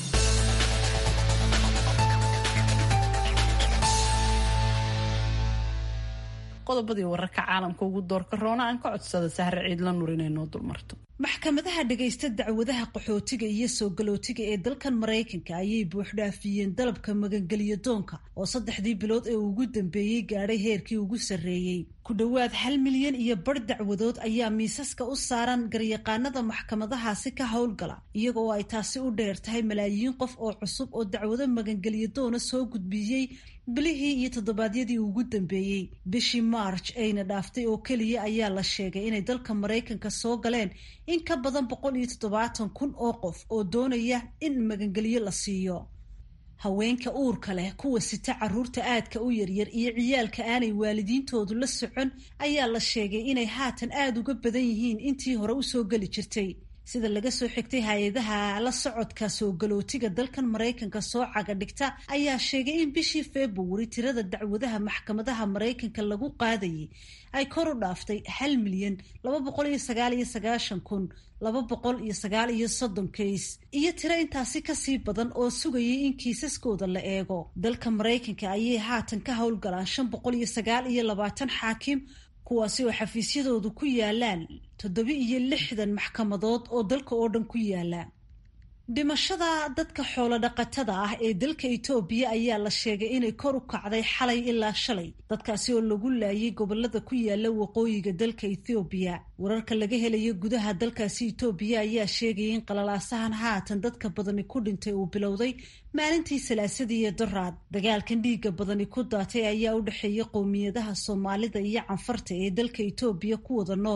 qodobadii wararka caalamka ugu doorka roona aan ka codsada sahre ciidla nur inay noo dulmarto maxkamadaha dhagaysta dacwadaha qaxootiga iyo soo galootiga ee dalkan maraykanka ayay buuxdhaafiyeen dalabka magangelyo doonka oo saddexdii bilood ee ugu dambeeyey gaadhay heerkii ugu sarreeyey ku dhowaad hal milyan iyo bar dacwadood ayaa miisaska u saaran garyaqaanada maxkamadahaasi ka howlgala iyagoo ay taasi u dheer tahay malaayiin qof oo cusub oo dacwado magangelyo doona soo gudbiyey bilihii iyo toddobaadyadii ugu dambeeyey bishii march ayna dhaaftay oo keliya ayaa la sheegay inay dalka maraykanka soo galeen in ka badan boqol iyo toddobaatan kun oo qof oo doonaya in magangelyo la siiyo haweenka uurka leh kuwa sita caruurta aadka u yaryar iyo ciyaalka aanay waalidiintoodu la socon ayaa la sheegay inay haatan aada uga badan yihiin intii hore usoo geli jirtay sida laga soo xigtay hay-adaha la socodka soo galootiga dalkan maraykanka soo caga dhigta ayaa sheegay in bishii februari tirada dacwadaha maxkamadaha maraykanka lagu qaadayay ay kor u dhaaftay hal milyan laba boqol iyo sagaal iyo sagaashan kun laba boqol iyo sagaal iyo soddon kays iyo tiro intaasi kasii badan oo sugayay in kiisaskooda la eego dalka maraykanka ayay haatan ka howlgalaan shan boqol iyo sagaal iyo labaatan xaakim kuwaasi oo xafiisyadoodu ku yaalaan toddoba iyo lixdan maxkamadood oo dalka oo dhan ku yaala dhimashada dadka xoolo dhaqatada ah ee dalka itoobiya ayaa la sheegay inay kor u kacday xalay ilaa shalay dadkaasi oo lagu laayay gobolada ku yaala waqooyiga dalka ethoobiya wararka laga helayo gudaha dalkaasi itoobiya ayaa sheegaya in qalalaasahan haatan dadka badani ku dhintay uu bilowday maalintii salaasadii iyo daraad dagaalkan dhiigga badani ku daatay ayaa u dhexeeya qowmiyadaha soomaalida iyo canfarta ee dalka itoobiya ku wada nool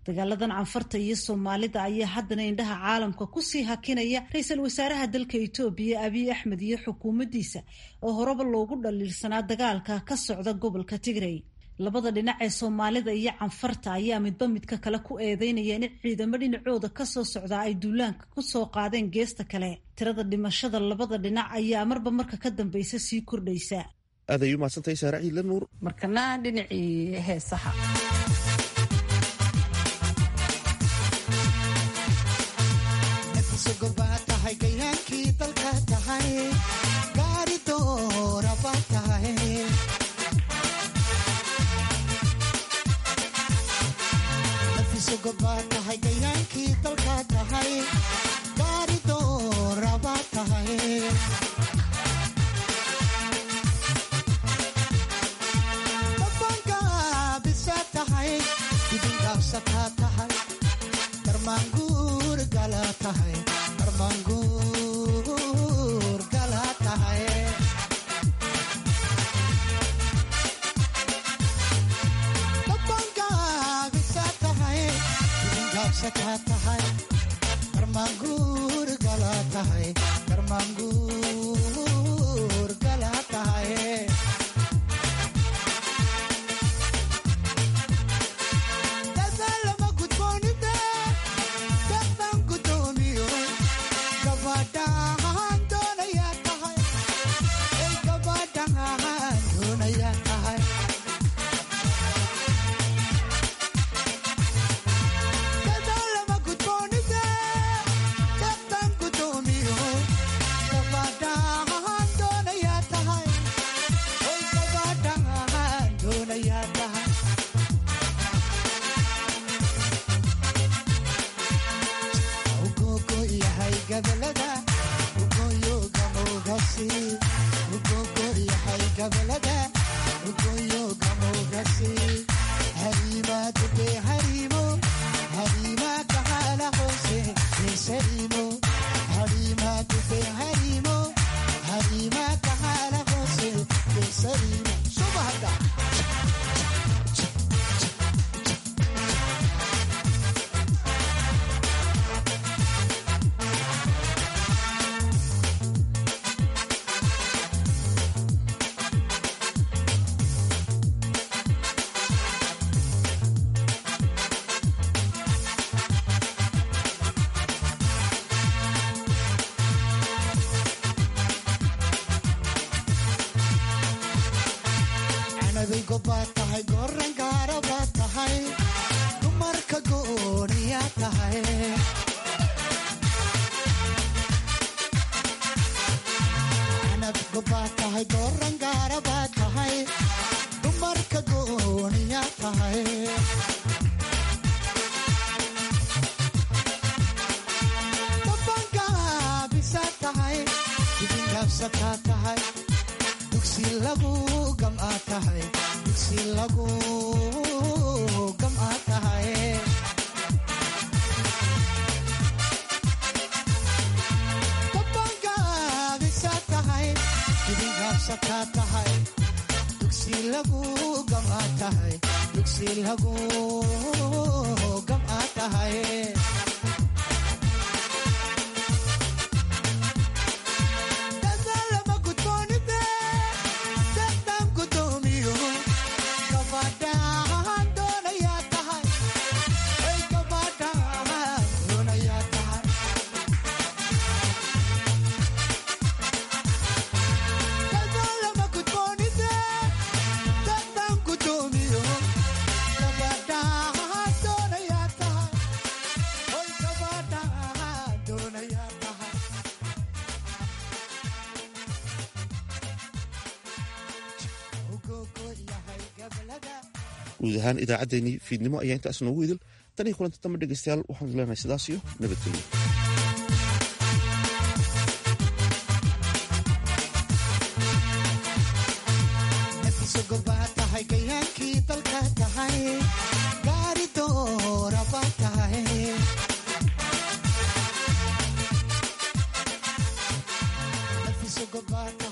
dagaaladan canfarta iyo soomaalida ayaa haddana indhaha caalamka kusii hakinaya ra-iisul wasaaraha dalka itoobiya abiy axmed iyo xukuumaddiisa oo horeba loogu dhaliilsanaa dagaalka ka socda gobolka tigray labada dhinac ee soomaalida iyo canfarta ayaa midba midka kale ku eedeynaya in ciidamo dhinacooda kasoo socdaa ay duulaanka kusoo qaadeen geesta kale tirada dhimashada labada dhinac ayaa marba marka ka dambeysa sii kordhaysa aad ay u mahadsantahay saare ciidla nuur markana dhinacii heesaha tahay gayaankii dalka tahay gaari dooraba tahay nafisogoba tahay gayaankii dalka tahay gaari dooraba tahay dabangaabisa tahay dibingaabsataa tahay darmaanguur gala tahay darmaanguur gala tahay dabangaabisa tahay dibingaabsataa tahay darmaanguur gala tahay darmaanguur gala tahay dadaalama gudboonide dadaan gudoomiyo gabadhaan doonayaa tahay ay gabadhaan doonayaa tahay dadaalama gudboonide dadaan gudoomiyo gabadhaan doonayaa tahay ay gabadhaan doonayaa tahay ugogo yahay gabalada ugoyo gamogasi ugogo yahay gabalada ugoyo gamogasi harima dube harimo harima kahala hoose nesarimo harima dube harimo harima kahala hoose nesarimo subahada canabeygo baad tahay goran gaara baad tahay dumarka gooniyaa tahay canabgo baad tahay goran gaara baad tahay dumarka gooniyaa tahay dabangaabisa tahay dibingaabsataa tahay dugsi lagu gam'aa tahay dugsi lagu gam'aa tahay dabangaabisa tahay dibingaabsataa tahay dugsi lagu gam'aa tahay dugsi lagu gam'aa tahay dadaalama gudboonide dadaan gudoomiyo gabadhaan doonayaa tahay ay gabadhaan doonayaa tahay dadaalama gudboonide dadaan gudoomiyo gabadhaan doonayaa tahay ay gabadhaan doonayaa tahay ugogo yahay gabalada guud ahaan idaacaddeenii fiidnimo ayaa intaas noogu idil tan iyo kulanta dambe dhegeystayaal waxaan leenahay sidaas iyo nabadgelyo nafisogoba tahay gayaankii dalka tahay gaari dooraba tahay nafisogoba